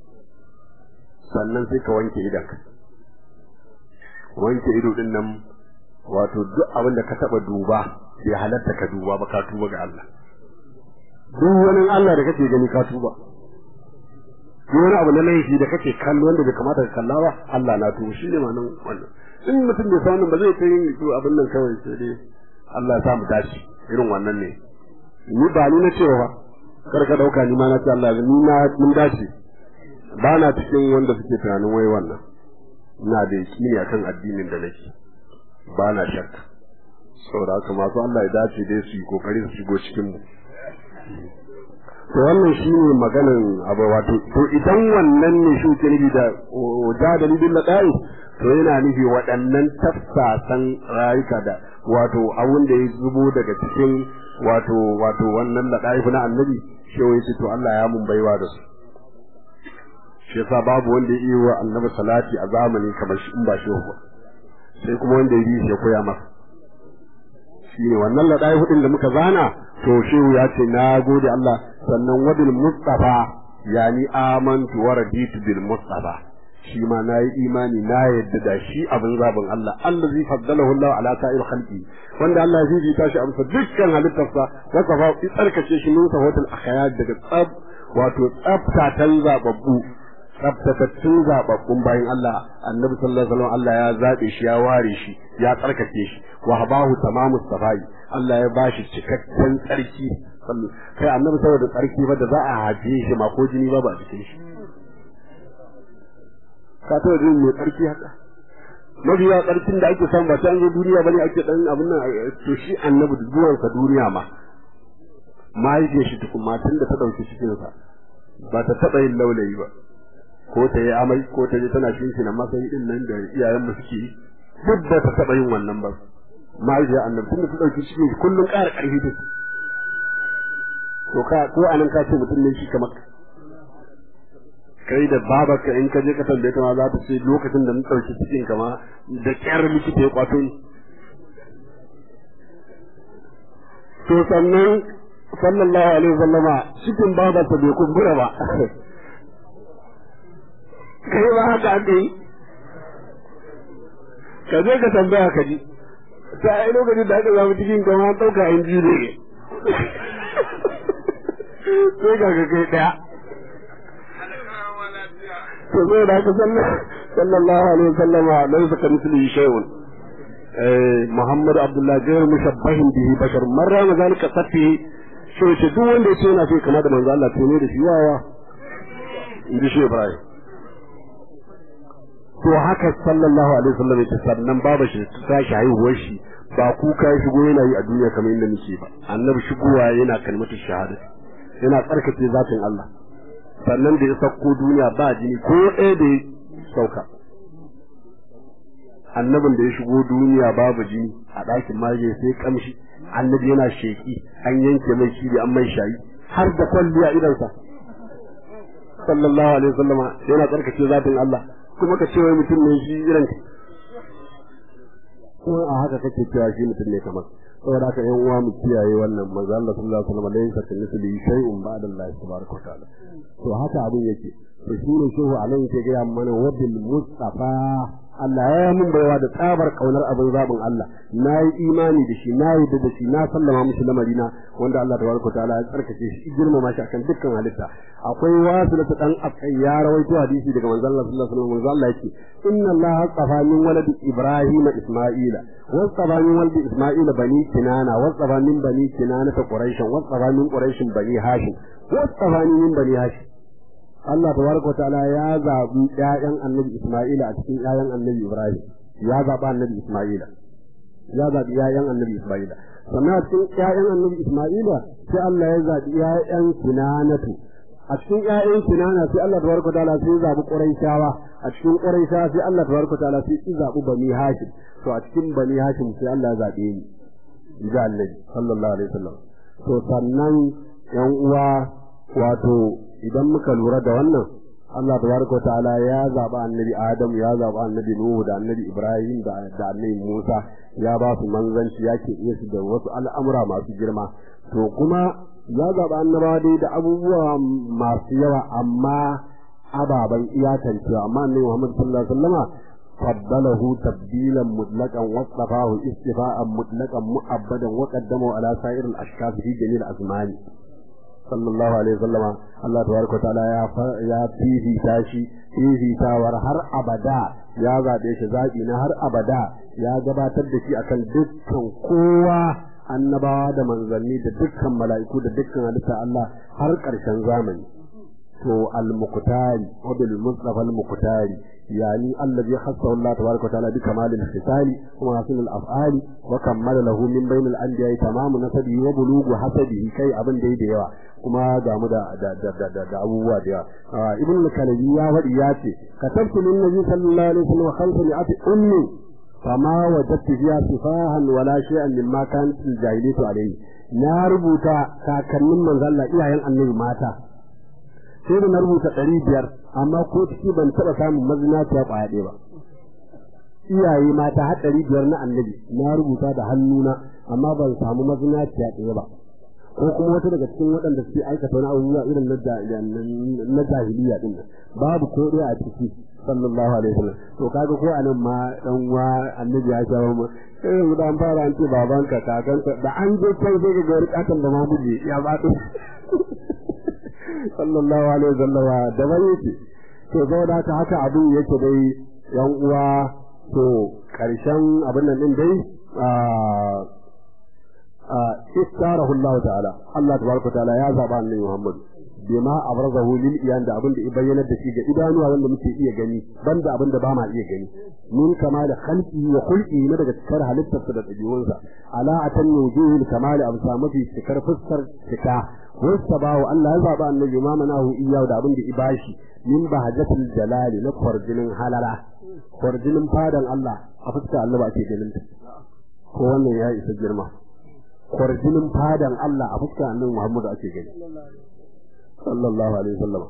sannan sai ka wanke idan ka wanke ido din nan wato duk abin da ka taba duba bai halatta ka duba ba ka tuba ga Allah duk wani Allah da kake gani ka tuba duk wani abu na laifi da kake kallo wanda bai kamata ka kalla ba Allah na tuba shine ma nan wannan in mutum bai san ba zai ta yin abin nan kawai sai dai Allah ya sa mu dace irin wannan ne ni ba ni na cewa ba kar ka dauka ni ma na ce Allah ni na mun dace ba na cikin wanda suke tunanin wai wannan ina da yakini akan addinin da nake ba na shakka saboda haka masu Allah ya dace dai su yi kokari su shigo cikin mu to wannan shine maganan abu wato to idan wannan ne shi ke nufi da jadali bil laqai to yana nufi waɗannan tafsasan rayuka da wato abun da ya zubo daga cikin wato wato wannan laqai na annabi shi wai to Allah ya mun baiwa da su shi yasa babu wanda ya yi wa annabi salati a zamani kamar shi in ba shi ba sai kuma wanda ya yi shi ya koya masa shi ne wannan laɗayi hudun da muka zana to shehu ya ce na gode Allah sannan wadil mustafa yani amantu wa raditu bil mustafa shi ma na yi imani na yadda da shi abin zabin Allah Allah zai faddalahu Allah ala sa'ir khalqi wanda Allah ya fifita shi amsa dukkan halittarsa wa kafa tsarkace shi min sawatul akhyar daga tsab wato tsabtatan zababbu tsabtatattun zababbun bayan Allah annabi sallallahu alaihi wasallam Allah ya zabe shi ya ware shi ya tsarkake shi wa habahu tamamu safai Allah ya bashi cikakken tsarki kai annabi saboda tsarki ba da za a haje shi ma ko jini ba ba a cikin shi ka ta jin mai tsarki haka mabiya tsarkin da ake samu ba ta an zo duniya bane ake dan abin nan to shi annabi da zuwansa duniya ma mahaifiyar shi tukun matan da ta ɗauki cikinsa ba ta taɓa yin laulayi ba ko ta yi amai ko ta je tana shi na masayi din nan da iyayenmu suke yi duk da ta taɓa yin wannan ba mahaifiyar annabi tun da ta ɗauki cikin shi kullum ƙara ƙarfi ta to ka ko anan ka ce mutum ne shi kamar kai da babarka in ka je ka tambaye ta ma za ta ce lokacin da na ɗauki cikin ka ma da ƙyar likita ya kwato ni to sannan sallallahu alaihi wasallama cikin babarsa bai kumbura ba kai ba haka aka yi ka je ka tambaya ka ji ta ai lokacin da aka zama cikin kama ɗauka in ji ne sai ga ka kai ɗaya to zai da haka sallallahu alaihi wasallama laisa ka misli shay'un Muhammad Abdullah gairu mushabbahin bihi bashar marra ma zalika safi shi ce duk wanda ya ce yana so kama da manzo Allah to ne da shi wawa in ji shi Ibrahim to haka sallallahu alaihi wasallam ya sannan baba shi ta tashi haihuwar shi ba kuka ya shigo yana yi a duniya kamar inda muke ba annabi shigowa yana kalmatu shahada yana tsarkake zatin Allah sannan da ya sauko duniya ba jini ko ɗaya da ya sauka annabin da ya shigo duniya babu jini a ɗakin maje sai kamshi annabi yana sheki an yanke mai shi an mai shayi har da kwalliya idansa sallallahu alaihi wasallama yana tsarkake zatin Allah kuma ka ce wai mutum ne shi irin kuma a haka kake cewa shi mutum ne kamar saboda haka yan uwa mu kiyaye wannan manzo Allah sallallahu alaihi wasallam laysa kamithlihi shay'un ba'da Allah tabaraka wa ta'ala to haka abin yake to shi ne shehu anan yake ga mana wabil mustafa Allah ya mun baiwa da tsabar kaunar abin zabin Allah na yi imani da shi na yi da shi na sallama mishi lamarina wanda Allah tabaraka ta'ala ya tsarkake shi girmama shi akan dukkan halitta akwai wasu da dan akai ya rawaito hadisi daga manzon Allah sallallahu alaihi wasallam manzon Allah yake inna Allah astafa min waladi Ibrahim Isma'ila wastafa min waladi Isma'ila bani Kinana wastafa min bani Kinana ta Quraish wastafa min Quraish bani Hashim wastafa min bani Hashim Allah tabaraka ta'ala ya zabi ƴaƴan Annabi Isma'ila a cikin ƴaƴan Annabi Ibrahim ya zaɓa Annabi Isma'ila ya zaɓi ƴaƴan Annabi Isma'ila sannan a cikin ƴaƴan Annabi Isma'ila sai Allah ya zaɓi ƴaƴan Kinanatu a cikin ƴaƴan Kinana sai Allah tabaraka ta'ala sai ya zaɓi Quraishawa a cikin Quraishawa sai Allah tabaraka ta'ala sai ya zaɓi Bani Hashim to a cikin Bani Hashim sai Allah ya zaɓe ni ga Annabi sallallahu alaihi wasallam to sannan ƴan uwa wato idan muka lura da wannan Allah tabaraka ta'ala ya zaba annabi Adam ya zaba annabi Nuhu da annabi Ibrahim da da annabi Musa ya ba su manzanci ya ke iya su da wasu al'amura masu girma to kuma ya zaba annabawa dai da abubuwa masu yawa amma ababen iyakancewa amma annabi Muhammad sallallahu alaihi wasallama فضله تبديلا مطلقا واصطفاه استفاء مطلقا مؤبدا وقدمه على سائر الاشخاص في جميع الازمان صلى الله عليه وسلم الله تبارك وتعالى يا يا فيفي تاشي فيفي تاور har abada ya zabe shi zabi na har abada ya gabatar da shi akan dukkan kowa annabawa da manzanni da dukkan mala'iku da dukkan halitta Allah har ƙarshen zamani to al-muqtari wa bil mustafa al-muqtari yani allazi khassahu Allah tabaaraka wa ta'ala bi kamal al-hisali wa hasan al-af'ali wa kammala lahu min bayn al-anbiya tamamu nasabihi wa bulughu hasabihi kai abin da da yawa kuma ga mu da da abubuwa da yawa ibn al-kalabi ya wadi ya ce katabtu lin nabi sallallahu alaihi wasallam khalfa mi'ati ummi فما وجدت فيها سفاها ولا شيئا مما كانت الجاهلية عليه na rubuta kakannin manzo Allah iyayen annabi mata sai da na rubuta ɗari biyar amma ko ciki ban taɓa samun mazinaciya ƙwaya ɗaya ba iyaye mata har ɗari biyar na annabi na rubuta da hannuna amma ban samu mazinaciya ɗaya ba ko kuma wata daga cikin waɗanda suke aikata wani abubuwa irin na jahiliya ɗin nan babu ko ɗaya a ciki sallallahu alaihi wasallam to kaga ko anan ma dan wa annabi ya shawo mu sai yanzu da an fara an ce babanka kakanka da an je kai sai ga wani katon da mamuje ya ba sallallahu alaihi wasallam da bane yake to saboda haka haka abin yake dai yan uwa to karshen abin nan din dai a istarahu Allah ta'ala Allah tabaraka ta'ala ya zaba annabi Muhammad bima abrazahu lil iyan da abin da ya bayyana da shi ga idanuwa wanda muke iya gani banda abin da ba ma iya gani min kama da khalqi wa khulqi na daga cikar halittarsa da dabi'unsa ala atan wujuhil kamal amsa mafi cikar fuskar cika wasta bawo Allah ya zaba annabi ma manahu iyahu da abin da ya bashi min bahajatul jalali na kwarjinin halala kwarjinin fadan Allah a fuskar Allah ba ke ganin ta ko wannan ya isa girma kwarjinin fadan Allah a fuskar annabi Muhammad ake gani sallallahu alaihi wasallam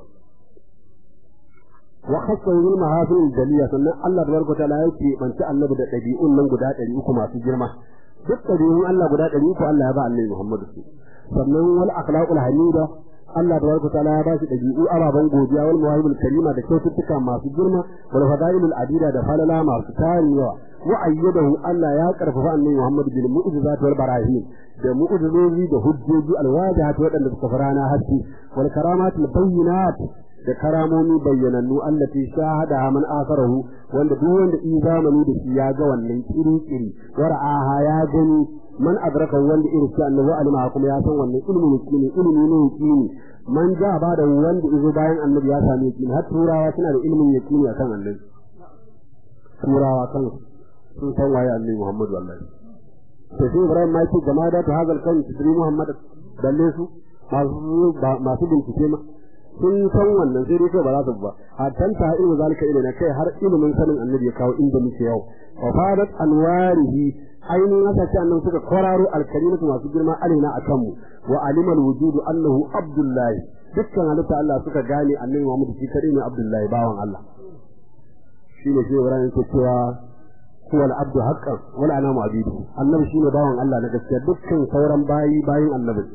wa khassa bil mahafil jaliya sannan Allah tabaraka taala yake banci annabi da dabi'un nan guda 300 masu girma duk dabi'un Allah guda 300 Allah ya ba annabi Muhammad su sannan wal akhlaqul hamida Allah tabaraka taala ya ba shi dabi'u ababan godiya wal mawahibul karima da kyaututtuka masu girma wal fadailul adida da falala masu tarin yawa wa ayyadahu Allah ya karfafa annabi Muhammad bil mu'jizat wal barahin da mu'jizozi da hujjoji alwajihat waɗanda suka farana haske wal karamat al bayyinat da karamomi bayyanannu allati shahada man asarahu wanda duk wanda in zamani da shi ya ga wannan kiri-kiri wara'aha ya gani man adraka wanda irin shi annabi alima kuma ya san wannan ilmi ne ne ilmi ne ne man ja ba da wanda izo bayan annabi ya same shi har turawa suna da ilmin yaqini akan annabi turawa kan sun san waye annabi Muhammad wallahi to sai Ibrahim ma yake jama'a da hazal kan tsiri Muhammad dalle su masu masu bincike ma sun san wannan sai dai kai ba za su ba a tanta ilmu zalika ilina kai har ilimin sanin annabi ya kawo inda muke yau wa fadat anwarihi ainihin haka ce annan suka kwararo alkalimatu masu girma alina akan mu wa alimal wujudu annahu abdullahi dukkan halitta Allah suka gane annabi Muhammad shi kadai ne abdullahi bawan Allah shine shi Ibrahim yake cewa huwa al-abdu haqqan wal anamu abidu annabi shine bawan Allah na gaskiya dukkan sauran bayi bayin annabi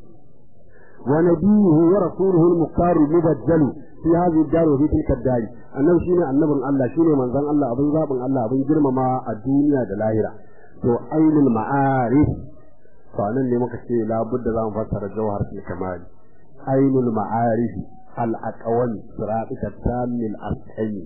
ونبيه ورسوله المختار المبجل في هذه الدار وفي تلك الدار annabi shine annabin Allah shine manzon Allah abin zabin Allah abin girmama a duniya da lahira to ainul ma'arif to nan ne muka ce la budda zamu fassara jawhar fil kamal ainul ma'arif al aqwam siratika tamil asqi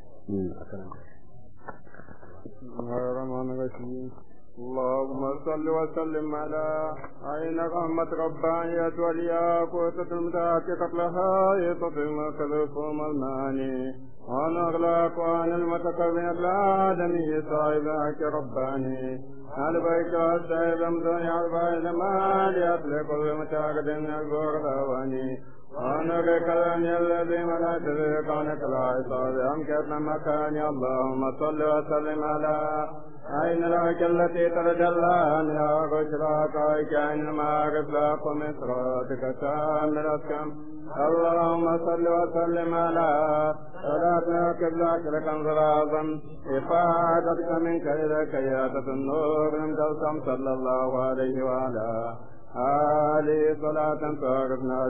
اللهم صل وسلم على عين رحمة ربانية والياقوتة المتحققة لها يتطم كذفهم الماني وعن أغلاق وعن المتكبر الآدمي صاحبك رباني على بيت والسيد أمدني على بيت ما ليطلق المتاقد الغرباني وانا بكلامي الذي ملأت به كونك العصاد أمكت مكاني اللهم صل وسلم على عين العك التي تتجلى منها بشراك عين المعارف لاق من صراطك كامل كم اللهم صل وسلم على صلاتنا قبلك لكم العظم إفادتك منك إلى كيادة النور من صلى الله عليه وعلى آله صلاة تعرفنا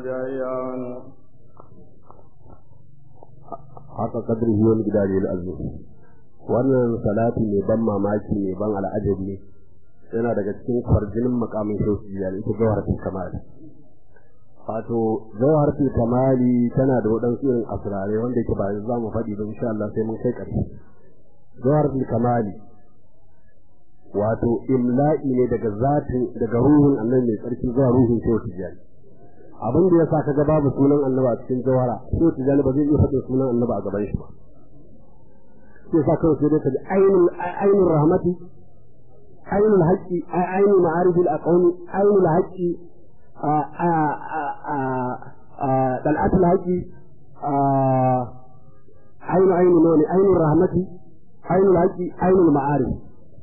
جيان حق قدره ومقداره الأزل wannan salati mai ban mamaki mai ban al'ajabi yana daga cikin kwarjinin makamin shauki ya ita jawharatul kamali wato jawharatul kamali tana da waɗansu irin asirare wanda yake ba za mu faɗi ba insha Allah sai mun kai ƙarshe jawharatul kamali wato imla'i ne daga zatin daga ruhun annabi mai tsarki zuwa ruhun shauki jani abin da ya sa kaga babu sunan annabi a cikin jawhara shauki jani ba zai iya faɗin sunan annabi a gaban shi ba sai sa kawai sai dai ka ji ainul ainul rahmati عين الحق عين معارف الأقوم عين الحق طلعت الحق عين عين نون عين الرحمة عين الحق عين المعارف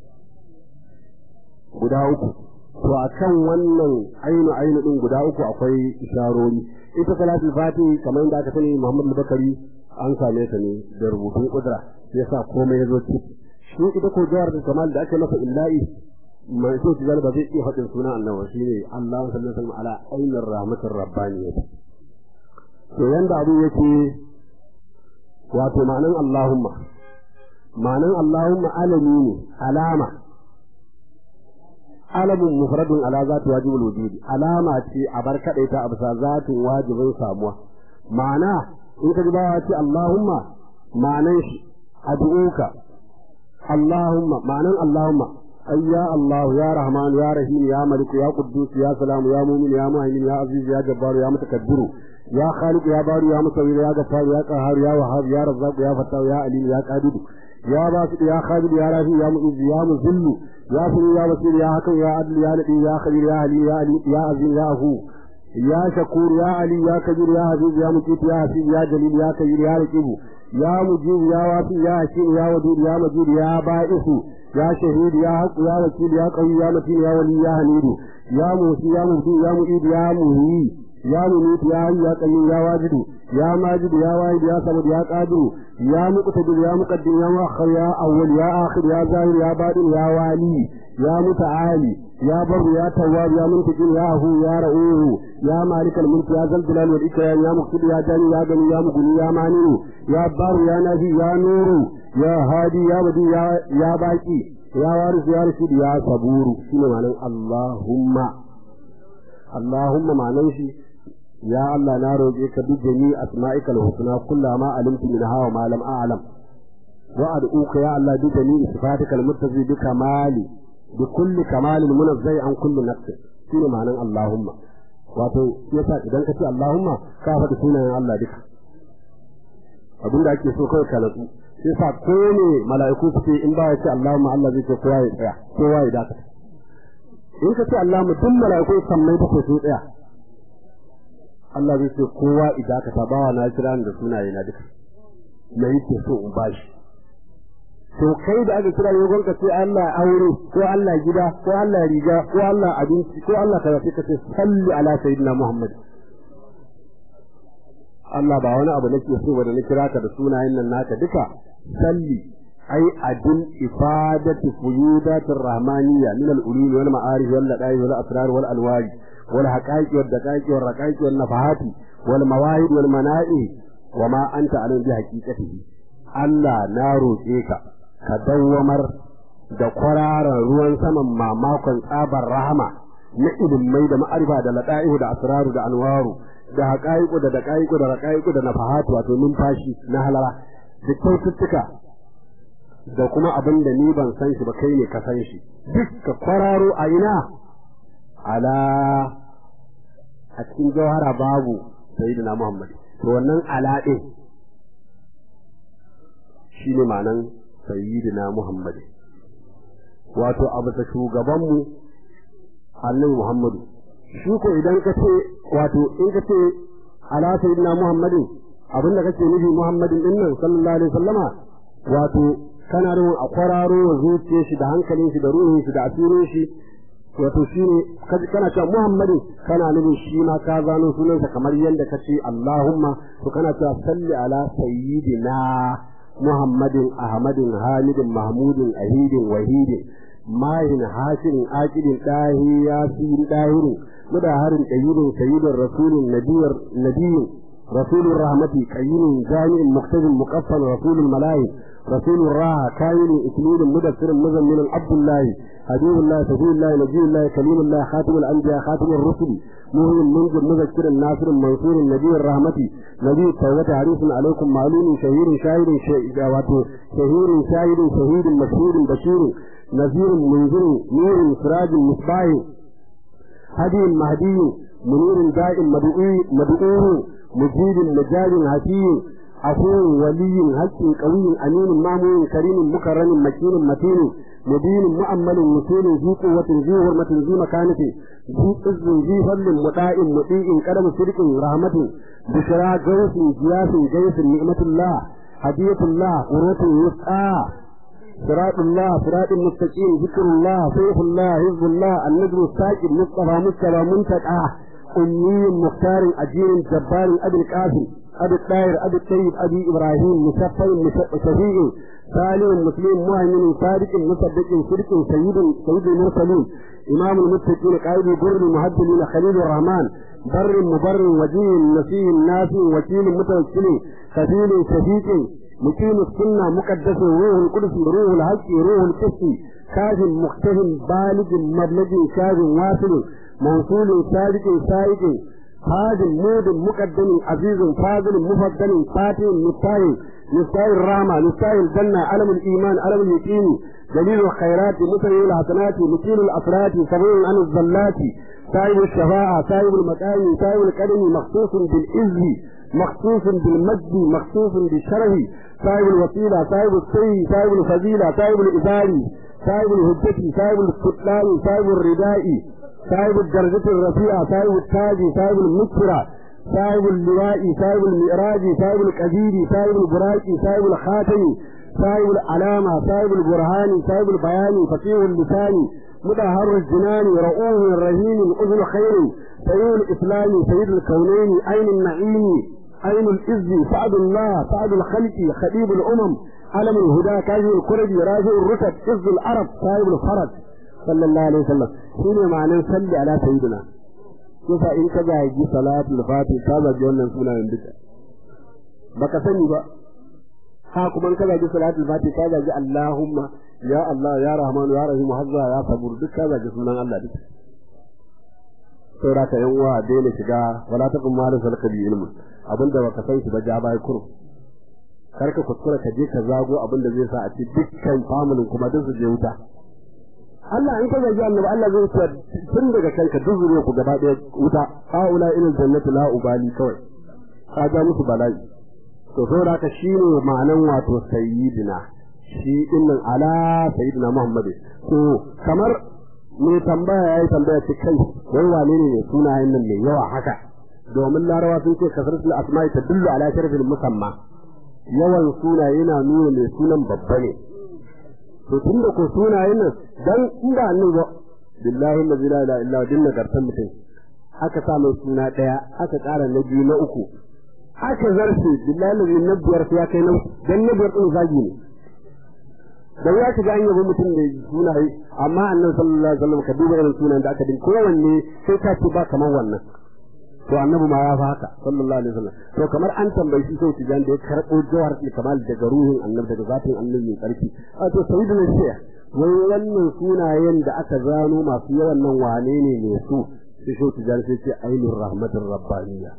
guda uku to a kan wannan ainu ainu din guda uku akwai isharori ita salatul fati kamar yadda aka sani Muhammad Bakari an same ta ne da rubutun kudura yasa komai ya zo ciki shi ita ko jawar da kamal da ake masa illahi mai so shi ba zai iya faɗin sunan annabi shine Allah sallallahu alaihi wasallam ala ainir rahmatir rabbaniyya to yanda abu yake wato ma'anan Allahumma ma'anan Allahumma alami ne alama alamun mufradun ala zati wajibul wujudi alama ce a bar kadaita a bisa zatin wajibin samuwa ma'ana in ka ji bawa ce Allahumma ma'anan shi ad'uka Allahumma ma'anan Allahumma ay ya Allah ya Rahman ya Rahim ya Malik ya Quddus ya Salam ya Mu'min ya Muhaymin ya Aziz ya Jabbar ya Mutakabbiru ya Khaliq ya Bari ya Musawwir ya Ghaffar ya Qahhar ya Wahhab ya Razzaq ya Fattah ya Alim ya Qadir ya Basit ya Khabir ya Rafi ya Mu'izz ya Muzill ya Sami ya Basir ya Hakim ya Adl ya Nabi ya Khabir ya Ali ya Ali ya Aziz ya Afu يا شكور يا علي يا كبير يا عزيز يا مجيد يا حسيب يا جليل يا كبير يا رقيب يا مجيب يا وافي يا حكيم يا ودود يا مجيد يا بائس يا شهيد يا حق يا وكيل يا قوي يا متين يا ولي يا حميد يا موسي يا مبدي يا مؤيد يا مهي يا مميت يا حي يا قيوم يا واجد يا ماجد يا واحد يا صمد يا قادر يا مقتدر يا مقدم يا مؤخر يا اول يا اخر يا ظاهر يا باطن يا والي يا متعالي يا بر يا تواب يا منتقم يا هو يا رؤوف يا مالك الملك يا ذا الجلال والإكرام يا مقتدر يا جاني يا غني يا مغني يا مانع يا بار يا نبي يا نور يا هادي يا بدي يا يا باقي يا وارث يا رشيد يا صبور شنو معنى اللهم اللهم معنى شي يا الله na roƙe ka bi jami asma'ikal husna kullama alimtu minha wa ma lam a'lam wa ad'uka ya Allah bi jami sifatikal muttazi bi kamali bi kulli kamalin munazzai an kulli nafsi shine ma'anan Allahumma wato yasa idan ka ce Allahumma ka faɗi sunayen Allah duka abin da ake so kawai ka natsu sai sa ko ne mala'iku suke in ba ya ce Allahumma Allah zai ce kowa ya tsaya kowa ya dakata in ka ce Allahumma duk mala'iku sammai ta ce su tsaya Allah zai ce kowa ya dakata bawa na kira da sunaye na duka me yake so in bashi to kai da aka kira yogon ka ce Allah aure ko Allah gida ko Allah riga ko Allah abinci ko Allah kaza sai ka ce salli ala sayyidina Muhammad Allah ba wani abu nake so ba da na kira ka da sunayen nan naka duka salli ai adin ifadati fuyudatir rahmaniyya min al-ulum wal ma'arif wal lada'i wal asrar wal alwari wal haqaiqi wal daqaiqi wal raqaiqi wal nafahati wal mawahid wal mana'i wa ma anta alim bi haqiqatihi Allah na roƙe ka ka dawwamar da kwararan ruwan saman mamakon tsabar rahama na ilimai da ma'arifa da lada'ihu da asraru da anwaru da haƙa'iƙu da daƙa'iƙu da raƙa'iƙu da nafahatu wato numfashi na halara da kyaututtuka da kuma abin da ni ban san shi ba kai ne ka san shi duk ka kwararo a ina ala a cikin jawhara babu sayyidina muhammad to wannan ala din shine ma'anan sayyidina muhammad wato abu ta shugabanmu annabi muhammadu shi ko idan ka ce wato in ka ce ala sayyidina muhammadin abinda kake nufi muhammadin din nan sallallahu alaihi wasallama wato kana da a kwararo wa zuciyar shi da hankalin shi da ruhin shi da asirin shi wato shi ne kana cewa muhammadin kana nufin shi ma ka zano sunansa kamar yadda ka ce allahumma to kana cewa salli ala sayyidina muhammadin ahmadin hamidin mahmudin ahidin wahidin mahin hashirin akidin dahi yasirin dahirin mudaharin qayyidin sayyidin rasulin nabiyar nabiyin rasulun rahmati qayyidin jami'in muqtadin muqaffal rasulul malaik رسول الراحة كائن إكليل مدثر مزمن عبد الله حبيب الله سفي الله نبي الله كليم الله خاتم الأنبياء خاتم الرسل مهم منذر مذكر الناصر المنصور النبي الرحمة نبي التوبة حريص عليكم معلوم شهير شاهد شهير شاهد شهيد مشهور بشير نذير منذر نور سراج مصباح هدي مهدي منير دائم مدعوه مجيد مجاد حكيم عفو ولي حق قوي امين مامون كريم مكرم مكين متين مبين مؤمل مسيل ذي قوة ذي حرمة ذي مكانة ذي عز ذي فضل مطاع مطيع قدم صدق رحمة بشرى جوس جياس جيس نعمة الله هدية الله قروة يسعى صراط الله صراط المستقيم ذكر الله سيف الله حزب الله النجم الساكن مصطفى مصطفى منتقى أمي مختار أجير جبار أبي القاسم أبي الطاهر أبي الطيب أبي إبراهيم مشفع شفيع سالم مسلم مؤمن صادق مصدق صدق سيد سيد المرسلين إمام المتقين قائد بر المهدلين خليل الرحمن بر مبر وجيه نسيه الناس وكيل متوكل خفيل شفيق مقيم السنة مقدس روح القدس روح الحق روح القدس كاظم مختهم بالغ مبلغ كاظم واصل موصول صادق سائق هادم مود مقدم عزيز فاضل مفضل فاتح مستاهل مستاهل الرحمة مستاهل الجنة علم الإيمان علم اليقين دليل الخيرات مسير الحسنات مكيل الأسرات سبيل عن الزلات صاحب الشفاعة صاحب المكان صاحب القدم مخصوص بالعز مخصوص بالمجد مخصوص بالشرف صاحب الوسيلة صاحب السي صاحب الفضيلة صاحب الإباري صاحب الهجة صاحب الكتلان صاحب الرداء صاحب الدرجة الرفيعة صاحب التاج صاحب المكرة صاحب اللواء صاحب المئراج صاحب الكبير صاحب البراك صاحب الخاتم صاحب العلامة صاحب البرهان صاحب البيان فقيه اللسان مدهر الجنان رؤوه رهين أذن خير سيد الإسلام سيد الكونين عين النعيم عين الإز سعد الله سعد الخلق خديب الأمم علم الهدى كاجي الكرد راجع الرتب إز العرب صاحب الفرج صلى الله عليه وسلم شنو معنى صلي على سيدنا yasa in ka zagi salatul fati ka zagi wannan sunayen duka baka sani ba ha kuma in ka zagi salatul fati ka zagi Allahumma ya Allah ya Rahman ya Rahim hazza ya sabur duk ka zagi sunan Allah duka saboda ka yan uwa daina shiga wala taqum ma laysa laka bi ilmun abinda baka san shi ba ja bai kurum kar ka kuskura ka je ka zago abinda zai sa a ci dukkan familin kuma duk su je wuta Allah in ka zargi annabi Allah zai ce tun daga kanka duk zuriya ku gaba daya wuta haula ilal jannati la ubali kawai ka ga musu bala'i to saboda haka shine ma'anan wato sayyidina shi dinnan ala sayyidina Muhammad to kamar me tambaya yayi tambaya ce kai wai wane ne ne sunayen nan mai yawa haka domin larawa sun ce kasratul asma'i tadullu ala sharafil musamma yawan sunaye yana nuna mai sunan babba ne to tunda ko sunayen nan dan inda annabi ba billahi la ilaha illa din nagartan mutum aka sa mai suna daya aka ƙara na biyu na uku aka zarce billahi la na biyar sai ya kai nan dan na biyar din zagi ne da ya shiga an yabo mutum da sunaye amma annabi sallallahu alaihi wasallam ka duba irin sunan da aka din kowanne sai ka ce ba kamar wannan to annabi ma ya fa haka sallallahu alaihi wasallam to kamar an tambayi shi sai tijan da ya karbo jawhar kamal daga ruhin annabi daga zatin annabi mai karfi a to sayyidina shi'a wai wannan sunayen da aka zano masu yawan nan wane ne ne su sai shi tijan sai ce ainur rahmatur rabbaniyya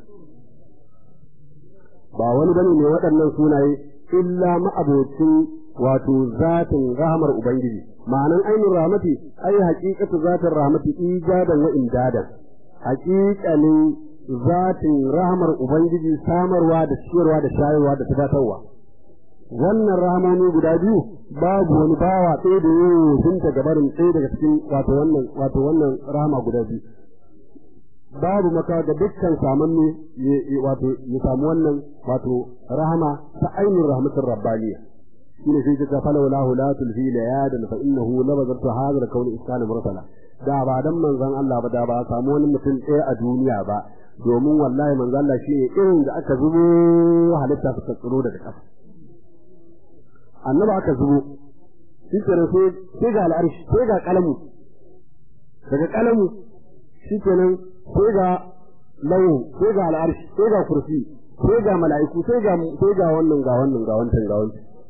ba wani bane ne waɗannan sunaye illa ma'abocin wato zatin rahmar ubangiji ma'anan ainur rahmati ai haqiqatu zatin rahmati ijadan wa imdadan haqiqanin zatin rahmar ubangiji samarwa da ciyarwa da shayarwa da tabbatarwa wannan rahamoni guda biyu babu wani bawa ɗaya da yau sun ta gabarin ɗaya daga cikin wato wannan wato wannan rahama guda biyu babu maka ga dukkan samanne wato ya samu wannan wato rahama ta ainihin rahmatin rabbaniya shine sai ka fala wala la tulfi la yadan fa innahu labazatu hadha al-kawn iskana mursala da ba dan manzon Allah ba da ba samu wani mutum ɗaya a duniya ba domin wallahi manzon Allah shine irin da aka zubo halitta suka tsiro daga ƙasa annaba aka zubo shi kenan sai sai ga al'arshi sai ga kalamu daga kalamu shi kenan sai ga lawo sai ga al'arshi sai ga kursi sai ga mala'iku sai ga sai ga wannan ga wannan ga wancan ga wancan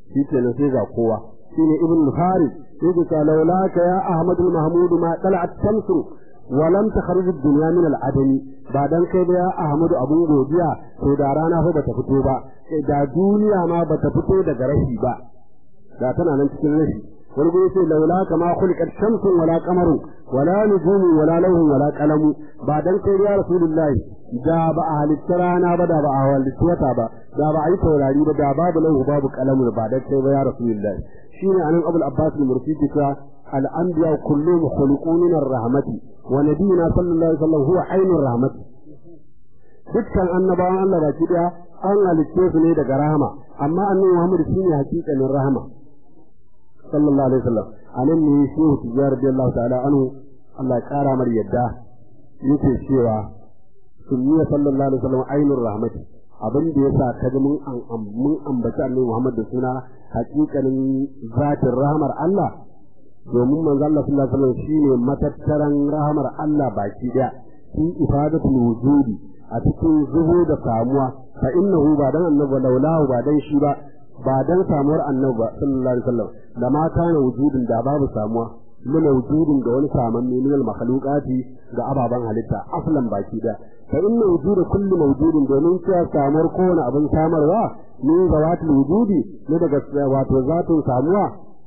shi kenan sai ga kowa shine ibn farid yake ta laulaka ya ahmad al-mahmud ma tala'at shamsu wa lam takhruj ad-dunya min al-adami ba dan kai da ya ahmad abun godiya to da rana fa bata fito ba da duniya ma bata fito daga rashi ba da tana nan cikin rashi wani gudu sai laula kama khuliqat shamsun wala qamarun wala nujumun wala lawhun wala qalamu ba dan kai ya rasulullahi da ba a halitta rana ba da ba a halitta wata ba da ba a yi taurari ba da babu lahu babu qalamu ba dan kai ba ya rasulullahi shine anan abul abbas al-mursi ka al-anbiya kulluhum khuliqun min ar-rahmati wa nabiyuna sallallahu alaihi wasallam huwa ainur rahmati dukkan annabawan Allah baki daya an halitte su ne daga rahama amma annabi Muhammad shine hakikanin rahama sallallahu alaihi wasallam anan ne shehu tijjar radiyallahu ta'ala anhu Allah ya kara mar yadda yake cewa sunniya sallallahu alaihi wasallam ainur rahmati abin da yasa kaga mun mun ambaci annabi Muhammad da suna hakikanin zatin rahmar Allah domin manzo Allah sallallahu alaihi wasallam shine matattaran rahmar Allah baki daya fi ifadatul wujudi a cikin zubo da samuwa fa innahu ba dan annabi laulahu ba dan shi ba ba dan samuwar annabi ba sallallahu alaihi wasallam da ma kana wujudin da babu samuwa min wujudin ga wani saman ne min makhluqati ga ababan halitta aslan baki da fa inna wujuda kulli mawjudin domin cewa samuwar kowane abin samarwa min zawatul wujudi ne daga wato zatun samuwa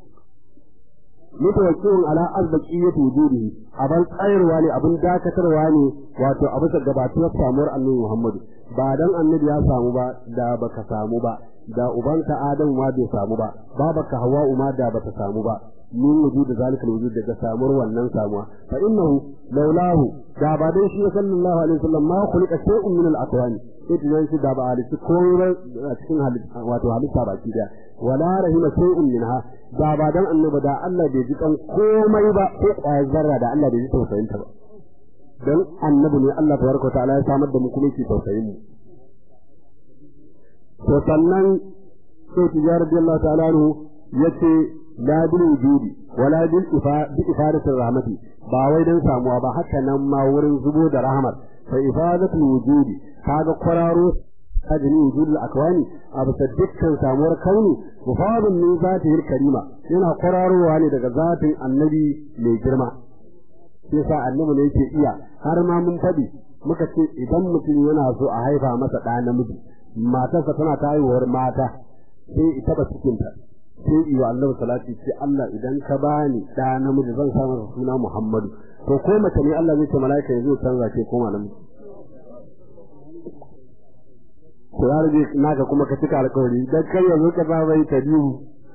mutawakkilun ala azbaqiyyati wujudihi abin tsayarwa ne abin dakatarwa ne wato abu da gabatuwar samuwar annabi Muhammadu ba dan annabi ya samu ba da baka samu ba da ubanka Adam ma bai samu ba babaka Hawwa ma da bata samu ba min wujud zalika wujud daga samuwar wannan samuwa fa innahu laulahu da ba dan shi sallallahu alaihi wasallam ma khuliqa shay'un min al-aqwani sai tunan shi da ba halitta komai a cikin halitta wato halitta baki da wala rahima shay'un minha da ba dan annabi da Allah bai ji kan komai ba ko kwayar zarra da Allah bai ji tausayin ta ba dan annabi ne Allah tabaraka ta'ala ya samar da mu kuma yake tausayin mu to sannan sai tijar radiyallahu ta'ala anhu yace la bil wujudi wala bil ifa bi ifadati rahmati ba wai dan samuwa ba haka nan ma wurin zubo da rahmat fa ifadatu wujudi kaga kwararo ajini wujudul akwani a bisa dukkan samuwar kauni mufadun min zatihil karima yana kwararowa ne daga zatin annabi mai girma sai sa annabi ne yake iya har ma mun faɗi muka ce idan mutum yana so a haifa masa ɗa namiji matarsa tana ta haihuwar mata sai ita ba cikinta sai iya annabi salati ce Allah idan ka bani ɗa namiji zan sa masa suna Muhammadu to ko mace ne Allah zai ce mala'ika ya zo canza ke koma namiji to ya rage naka kuma ka cika alƙawari dan kai yanzu ka ba bai ta biyu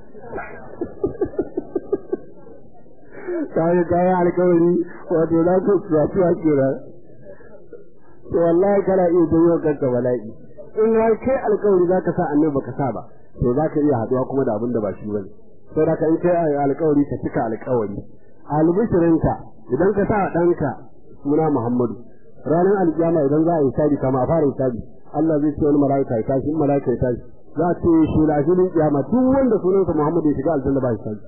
kai kai alƙawari wato za ku tsafi a kira to wallahi kana iya janyo kanka bala'i in har kai alƙawari za ka sa annabi baka sa ba to za ka iya haɗuwa kuma da abin da ba shi bane sai da ka in kai alƙawari ka cika alƙawari albishirinka idan ka sa ɗanka suna Muhammadu ranar alƙiyama idan za a yi sabi kama a fara sabi Allah zai ce wani mala'ika ya tashi in mala'ika ya tashi za a ce shi lafiyar kiyama duk wanda sunansa Muhammad ya shiga aljanna ba shi tashi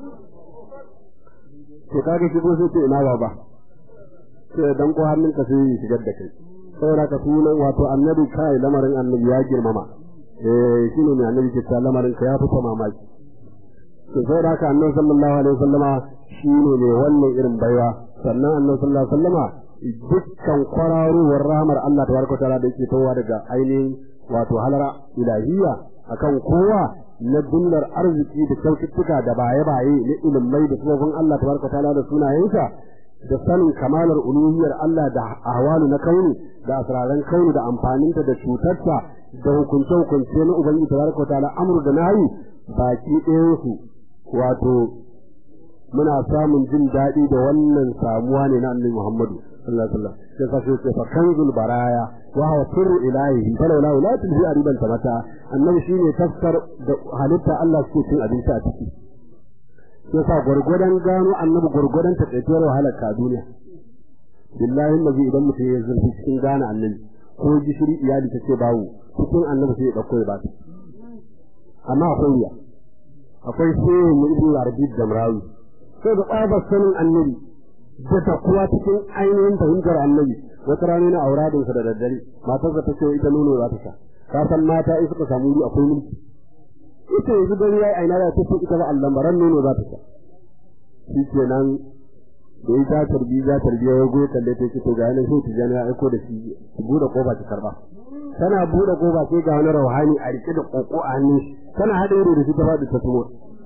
to kaga shi ko sai ce ina baba sai dan ko hannun ka sai ya shigar da kai saboda ka sunan wato annabi kai lamarin annabi ya girmama eh shine ne annabi ke ta lamarin ka ya fita mamaki to saboda ka annabi sallallahu alaihi wasallama shine ne wannan irin baiwa sannan annabi sallallahu alaihi wasallama dukkan kwararowar rahmar Allah tabaraka ta'ala da yake tawa daga ainihin wato halara ilahiyya akan kowa na dunnar arziki da kyaututtuka da baye-baye na ilimai da sufofin Allah tabaraka ta'ala da sunayensa da sanin kamalar uluhiyar Allah da ahwalu na kauni da asraran kauni da amfaninta da cutarta da hukunce-hukunce na ubangiji tabaraka ta'ala amru da nahi baki ɗayansu wato muna samun jin daɗi da wannan samuwa ne na annabi Muhammadu sallallahu alaihi wasallam sai ka ce fa kanzul baraya wa huwa sirru ilahi fa laula la tulhi ariban tamata annabi shine tafsir da halitta Allah suke cin abinci a ciki sai sa gurgudan gano annabi gurgudan ta tsaituwar wahalar ka duniya billahi nabi idan mutum ya zurfi cikin gane annabi ko gishiri iyali ta ce bawo cikin annabi sai ya dauko ya ba amma akwai wuya akwai sai mu ibnu arabi da murawi sai da tsabar sanin annabi da ta kuwa cikin ainihin fahimtar annabi wata rana na auradinsa da daddare matarsa ta ce ita nono za ta sha ka san mata in suka samu wuri akwai mulki ita yanzu gani yayi aina da ta ita ba Allah baran nono za ta sha shi kenan da ya ta tarbi za tarbi ya go kalle ta ce to ga nan sai tijani ya aiko da shi ki bude kofa ki karba tana bude kofa sai ga wani rauhani a rike da koko a hannun tana hada ido da shi ta fadi ta tumo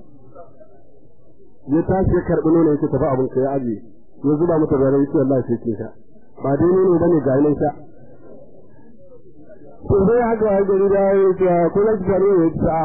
ya tashi ya karbi nono ya tafi abin ka ya aje ya zuba mata da rai wallahi sai ke sha ba dai nono bane ga nan sha to sai haka ya gari da ya ce ko na ki tare ya ta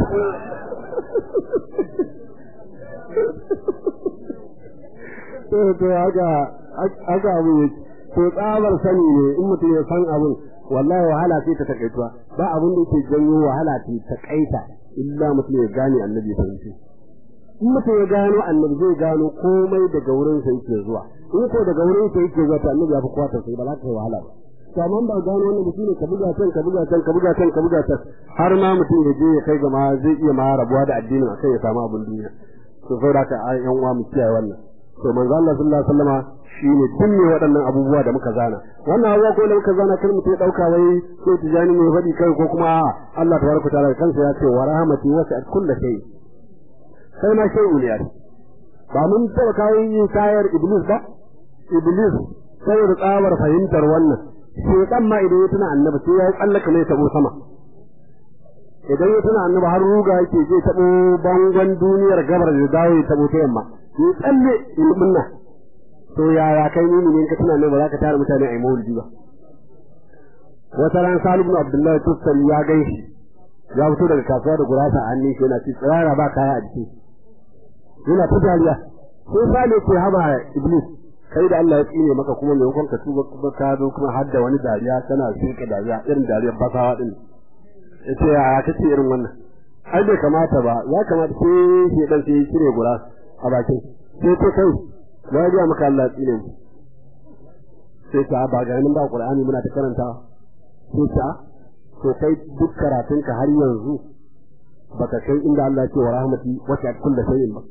to to haka haka abu yake to tsabar sani ne in mutum ya san abun wallahi wahala ce ta takaituwa ba abun da yake janyo wahala ce ta kaita illa mutum ya gane annabi ya fahimci in mutum ya gano annabi zai gano komai daga wurin sa yake zuwa in ko daga wurin sa yake zuwa to annabi ya fi kwata sai ba za ka yi wahala ba to amma ba gano wannan mutum ne ka buga can ka buga can ka buga can ka buga can har ma mutum ya je ya kai ga ma zai iya ma rabuwa da addinin akai ya samu abin duniya to saboda haka yan uwa mu kiyaye wannan to manzo Allah sallallahu alaihi wasallama shine dinne waɗannan abubuwa da muka zana wannan abubuwa ko da muka zana kar mutum ya dauka wai ko tijani ne faɗi kai ko kuma Allah tabaraka ta'ala kansa ya ce wa rahmati wasi'at kulli shay sai ma shay'un ya ba mun taba kai kayar iblis ba iblis sai da tsabar fahimtar wannan shekan ma idan ya tuna annabi sai ya tsallaka mai tabo sama idan ya tuna annabi har ruga yake je tabo bangon duniyar gabar da dawo ya tabo ta yamma ya tsalle ilimin nan to yaya kai ni ne ka tuna ne ba za ka tara mutane a yi maulidi ba wata ran Salim ibn Abdullahi Tufsal ya gaishe ya fito daga kasuwa da gurasa a hannun shi yana ci tsirara ba kaya a jiki yana ta dariya sai Salim ce haba Iblis kai da Allah ya tsine maka kuma mai hukunka tuba kuma ka zo kuma har da wani dariya kana shuka dariya irin dariyar basawa din yace ya kace irin wannan ai bai kamata ba ya kamata sai shi dan sai cire gura a bakin sai to kai na ga maka Allah tsine mu sai ta ba ga nan ba Qur'ani muna ta karanta sai ta to kai duk karatun ka har yanzu baka kai inda Allah ya ce wa rahmati wa ta kullu shay'in ba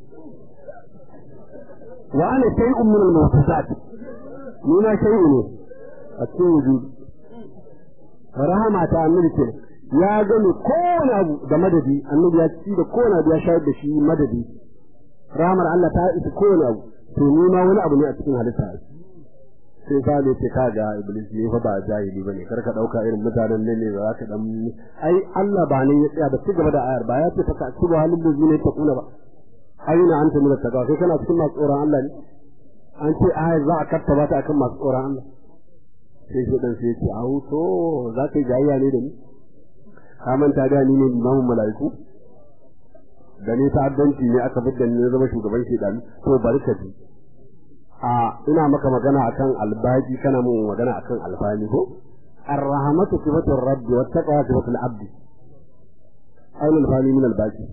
wa ana shay'un min al-mawsufat ni na shay'u ne a cikin wujudi rahama ta annabi ce ya gani kowane abu da madadi annabi ya ci da kowane abu ya shayar da shi madadi rahamar Allah ta isa kowane abu to ni ma wani abu ne a cikin halitta sai ka ne ce ka ga iblis ne fa ba jahili bane kar ka dauka irin mutanen ne ne za ka dan ai Allah ba ne ya tsaya da cigaba da ayar ba ya ce fa ka cibo halin da zune ta kula ba aina anta min taqwa sai kana cikin masu tsoron Allah ne an ce ayar za a kattaba ta akan masu tsoron Allah sai shi dan sai ya ce au to za ka yi jayya ne da ni ka manta da ni ne imamun mala'iku da ni ta'addanci ne aka bidda ni zama shugaban shedani to bari ka ji a ina maka magana akan albaji kana mun magana akan albani ko arrahmatu sifatur rabbi wat taqwa sifatul abdi ayin alfani min albaji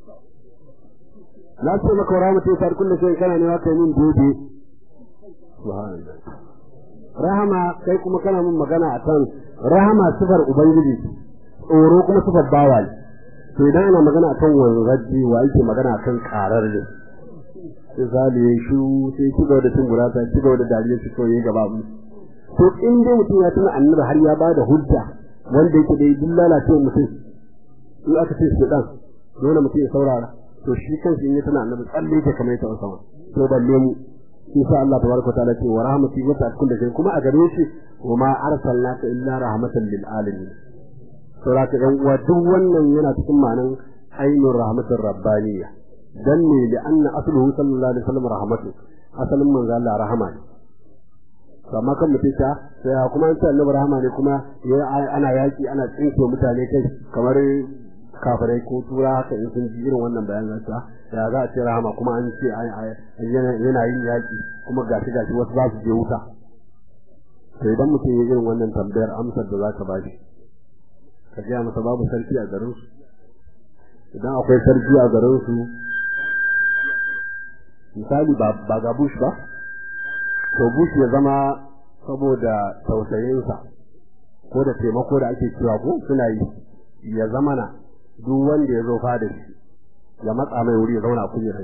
na ce maka rahmatu ta kullu shay kana ne waka min dode subhanallah rahama kai kuma kana mun magana akan rahama sifar ubangiji tsoro kuma sifar bawa ne to idan ana magana akan wanzaji wa yake magana akan karar ne sai zali ya shu sai ci gaba da cin gurata ci gaba da dariya shi kawai ya gaba mu to in dai mutum ya tuna annabi har ya bada hujja wanda yake da duk lalacewa mutum in aka ce shi dan dole mutum ya saurara to shi kansa in ya tuna annabi tsalle yake kamar ta sama to balle mu shi sa Allah tabaraka ta'ala ce wa rahmati wa ta'ala da kai kuma a gare shi wa ma arsalnaka illa rahmatan lil alamin saboda ka ɗan uwa duk wannan yana cikin ma'anan ainur rahmatur rabbaniyya dan ne da anna asluhu sallallahu alaihi wasallam rahmatu asalin manzo Allah rahama ne to amma kan mutum ta sai kuma an ce annabi rahama ne kuma ana yaki ana tsinke mutane kai kamar kafirai ko tura haka in sun ji irin wannan bayanan sa ya za a ce rahama kuma an ce yana yin yaki kuma gashi gashi wasu za su je wuta to idan mutum ya irin wannan tambayar amsar da za ka ba shi ka gaya masa babu sarki a garin su idan akwai sarki a garin su misali ba ga bush ba to bush ya zama saboda tausayinsa ko da taimako da ake cewa ko suna yi ya zama na duk wanda ya zo fada shi ya matsa mai wuri ya zauna kujerar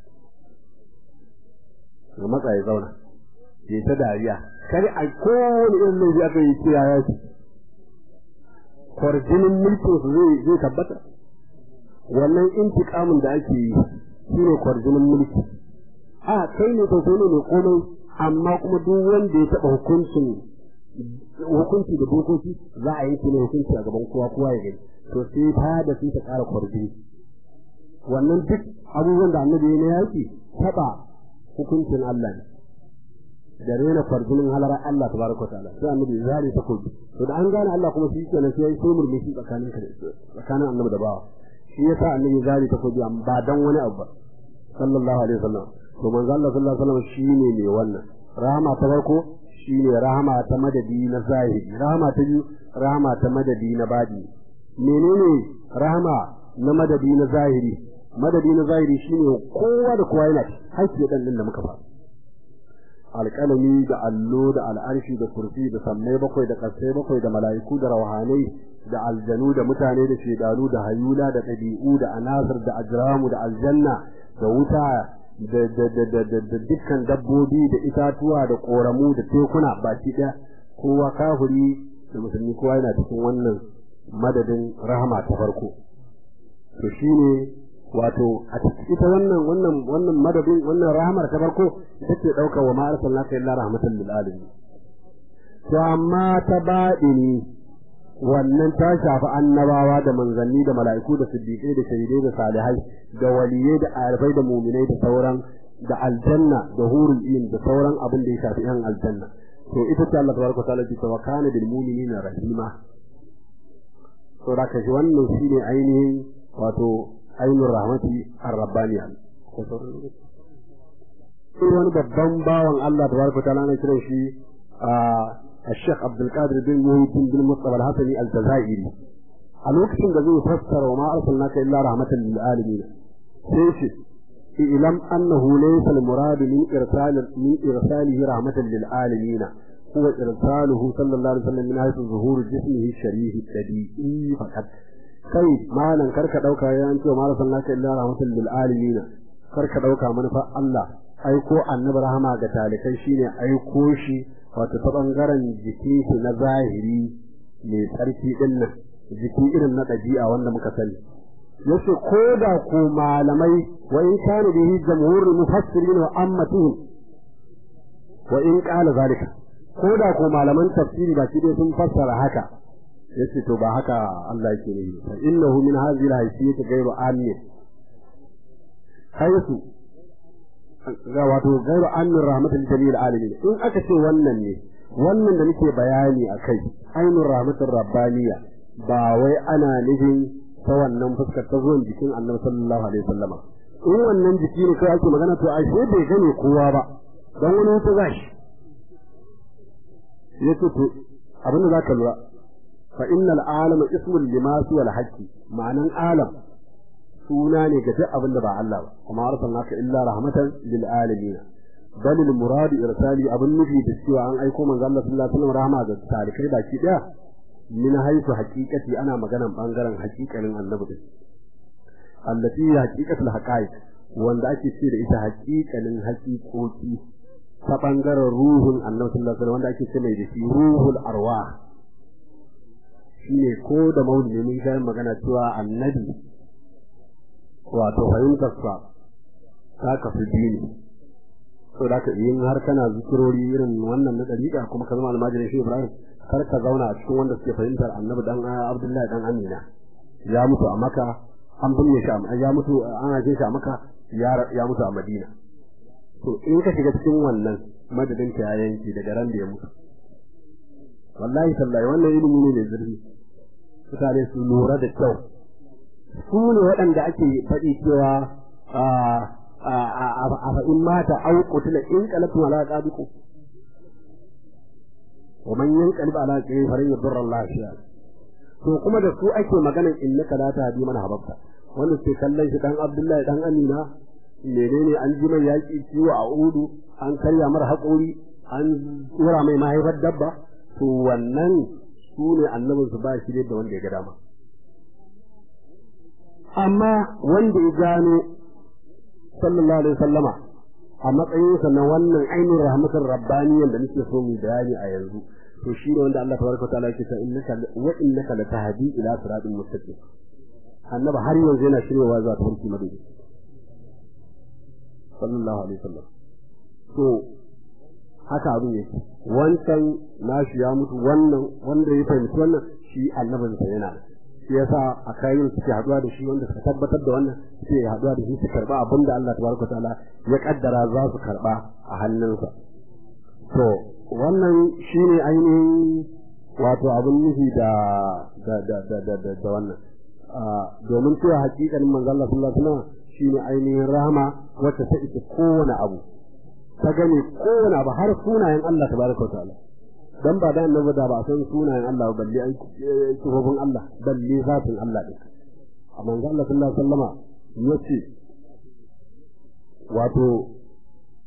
ya matsa ya zauna ya ta dariya kar a kowane irin laifi aka yi kira ya ce kwarjinin mulkin su zai zai tabbata wannan intiqamin da ake yi shine kwarjinin mulki a kai ne to kai ne mai komai amma kuma duk wanda ya taɓa hukuncin hukunci da dokoki za a yanke ne hukunci a gaban kowa kowa ya gani to sai ta da sai ta ƙara kwarjini wannan duk abubuwan da annabi ya na yaƙi taɓa hukuncin Allah ne da rena kwarjinin halarar Allah ta baraka ta'ala sai annabi zari ta kobi to da an gane Allah kuma shi kenan sai yayi sai murmushi tsakanin ka tsakanin annabi da bawa shi yasa annabi zari ta kobi ba dan wani abu ba sallallahu alaihi wasallam to manzo Allah sallallahu alaihi wasallam shine ne wannan rahama ta farko shine rahama ta madadi na zahiri rahama ta biyu rahama ta madadi na badi menene rahama na madadi na zahiri madadi na zahiri shine kowa da kowa yana haƙƙi dan din da muka fara alƙalami da allo da al'arshi da kursi da sammai bakwai da ƙasai bakwai da mala'iku da rauhanai da aljanu da mutane da shedanu da hayula da ɗabi'u da anasir da ajramu da aljanna da wuta da dukkan dabbobi da itatuwa da ƙoramu da tekuna baki ɗaya kowa kafiri da musulmi kowa yana cikin wannan madadin rahama ta farko to shine wato a ita wannan wannan wannan madadin wannan rahamar ta farko ita ce ɗauka wa ma arsalnaka illa rahmatan lil alamin to amma ta baɗini wannan ta shafi annabawa da manzanni da mala'iku da siddiqai da shahidai da salihai da waliyai da arifai da muminai da sauran da aljanna da hurul ilm da sauran abin da ya shafi yan aljanna to ita ce Allah tabaraka ta'ala ce wa kana bil mu'minina rahima to da kashi wannan shine ainihin wato ainihin rahmati ar-rabbaniya sai wani babban bawan Allah tabaraka ta'ala na kiran shi a الشيخ عبد القادر بن محيط بن مصطفى الحسني الجزائري a lokacin da zai fassara wa ma arsalnaka illa rahmatan lil alamin sai shi ilam annahu laysa al murad min irsal min irsalihi rahmatan lil alamin huwa irsaluhu sallallahu alaihi wasallam min haythu zuhur jismihi sharih tabi'i faqat kai malan karka dauka ya an ce ma arsalnaka illa rahmatan lil alamin karka dauka manufa Allah aiko annabi rahama ga talikai shine aiko shi wato ta ɓangaren jiki shi na zahiri mai tsarki ɗin nan jiki irin na ɗabi'a wanda muka sani yace ko da ko malamai wa in kana bihi jamhurul mufassirin wa ammatuhum wa in qala zalika ko da ko malaman tafsiri ba shi dai sun fassara haka yace to ba haka Allah yake ne fa innahu min hadhihi al-haysiyyati ghayru amin haythu ga wato gairu annin rahmatul jami'il alamin in aka ce wannan ne wannan da nake bayani akai ainur rahmatur rabbaniya ba wai ana nufin ta wannan fuskar ta zuwan jikin annabi sallallahu alaihi wasallam in wannan jiki ne kai ake magana to ashe bai gane kowa ba dan wani wuta zashi yace to abin da zaka lura fa innal alama ismun limasi wal haqqi ma'anan alam suna ne ga duk abin da ba Allah ba kuma arsalnaka illa rahmatan lil alamin bal al murad irsali abin nufi da cewa an aiko manzo Allah sallallahu alaihi wasallam rahama ga talikai baki daya min haifu haqiqati ana maganan bangaren haqiqanin annabi da allati haqiqatul haqaiq wanda ake ce da ita haqiqanin haqiqoki ta bangaren ruhun annabi sallallahu alaihi wasallam wanda ake ce mai da shi ruhul arwah shine ko da maulidi mun ga magana cewa annabi wato fahimtarsa ta kafi biyu so da ka yin har kana zikirori irin wannan na dariƙa kuma ka zama almajirin shi Ibrahim kar ka zauna a cikin wanda suke fahimtar annabi dan Abdullahi dan Amina ya mutu a Makka an binne shi a ya mutu an haife shi a Makka ya mutu a Madina to in ka shiga cikin wannan madadin ta yanki daga ran da ya mutu wallahi sallahi wannan ilimi ne mai zurfi mutane su lura da kyau su ne waɗanda ake faɗi cewa a fa'in mata au qutila in qalatu ala qabiku wa man yanqalib ala qiyi farin yadurra Allah shi'a to kuma da su ake magana innaka la tahdi man hababta wanda ke kallon shi dan Abdullahi dan Amina menene an ji mai yaki ciwo a udu an karya mar haƙori an tsura mai mahaifar dabba to wannan su ne annabinsu ba shi da wanda ya ga dama amma wanda ya gano sallallahu alaihi wasallama a matsayinsa na wannan ainihin rahmatar rabbaniyan da nake so mu bayani a yanzu to shi ne wanda Allah tabaraka ta'ala yake cewa innaka wa innaka latahdi ila siratin mustaqim annabi har yanzu yana shiryawa zuwa tafarki madadi sallallahu alaihi wasallam to haka abin yake wancan nashi ya mutu wannan wanda ya fahimci wannan shi annabin sa yana shi yasa a kayan suke haduwa da shi wanda suka tabbatar da wannan suke haduwa da shi su karba abin da Allah tabaraka ta'ala ya kaddara za su karba a hannunsa to wannan shine ainihin wato abin nufi da da da da da da, da wannan domin cewa hakikanin manzo Allah sallallahu alaihi wasallam shine ainihin rahama wacce ta ita kowane abu ta gane kowane abu har sunayen Allah tabaraka ta'ala dan ba da annabi da ba san sunayen Allah ba balle ai sifofin Allah balle zatin Allah din amma manzo Allah sallallahu alaihi wasallama yace wato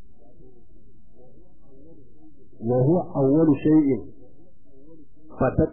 wa huwa awwalu shay'in fatat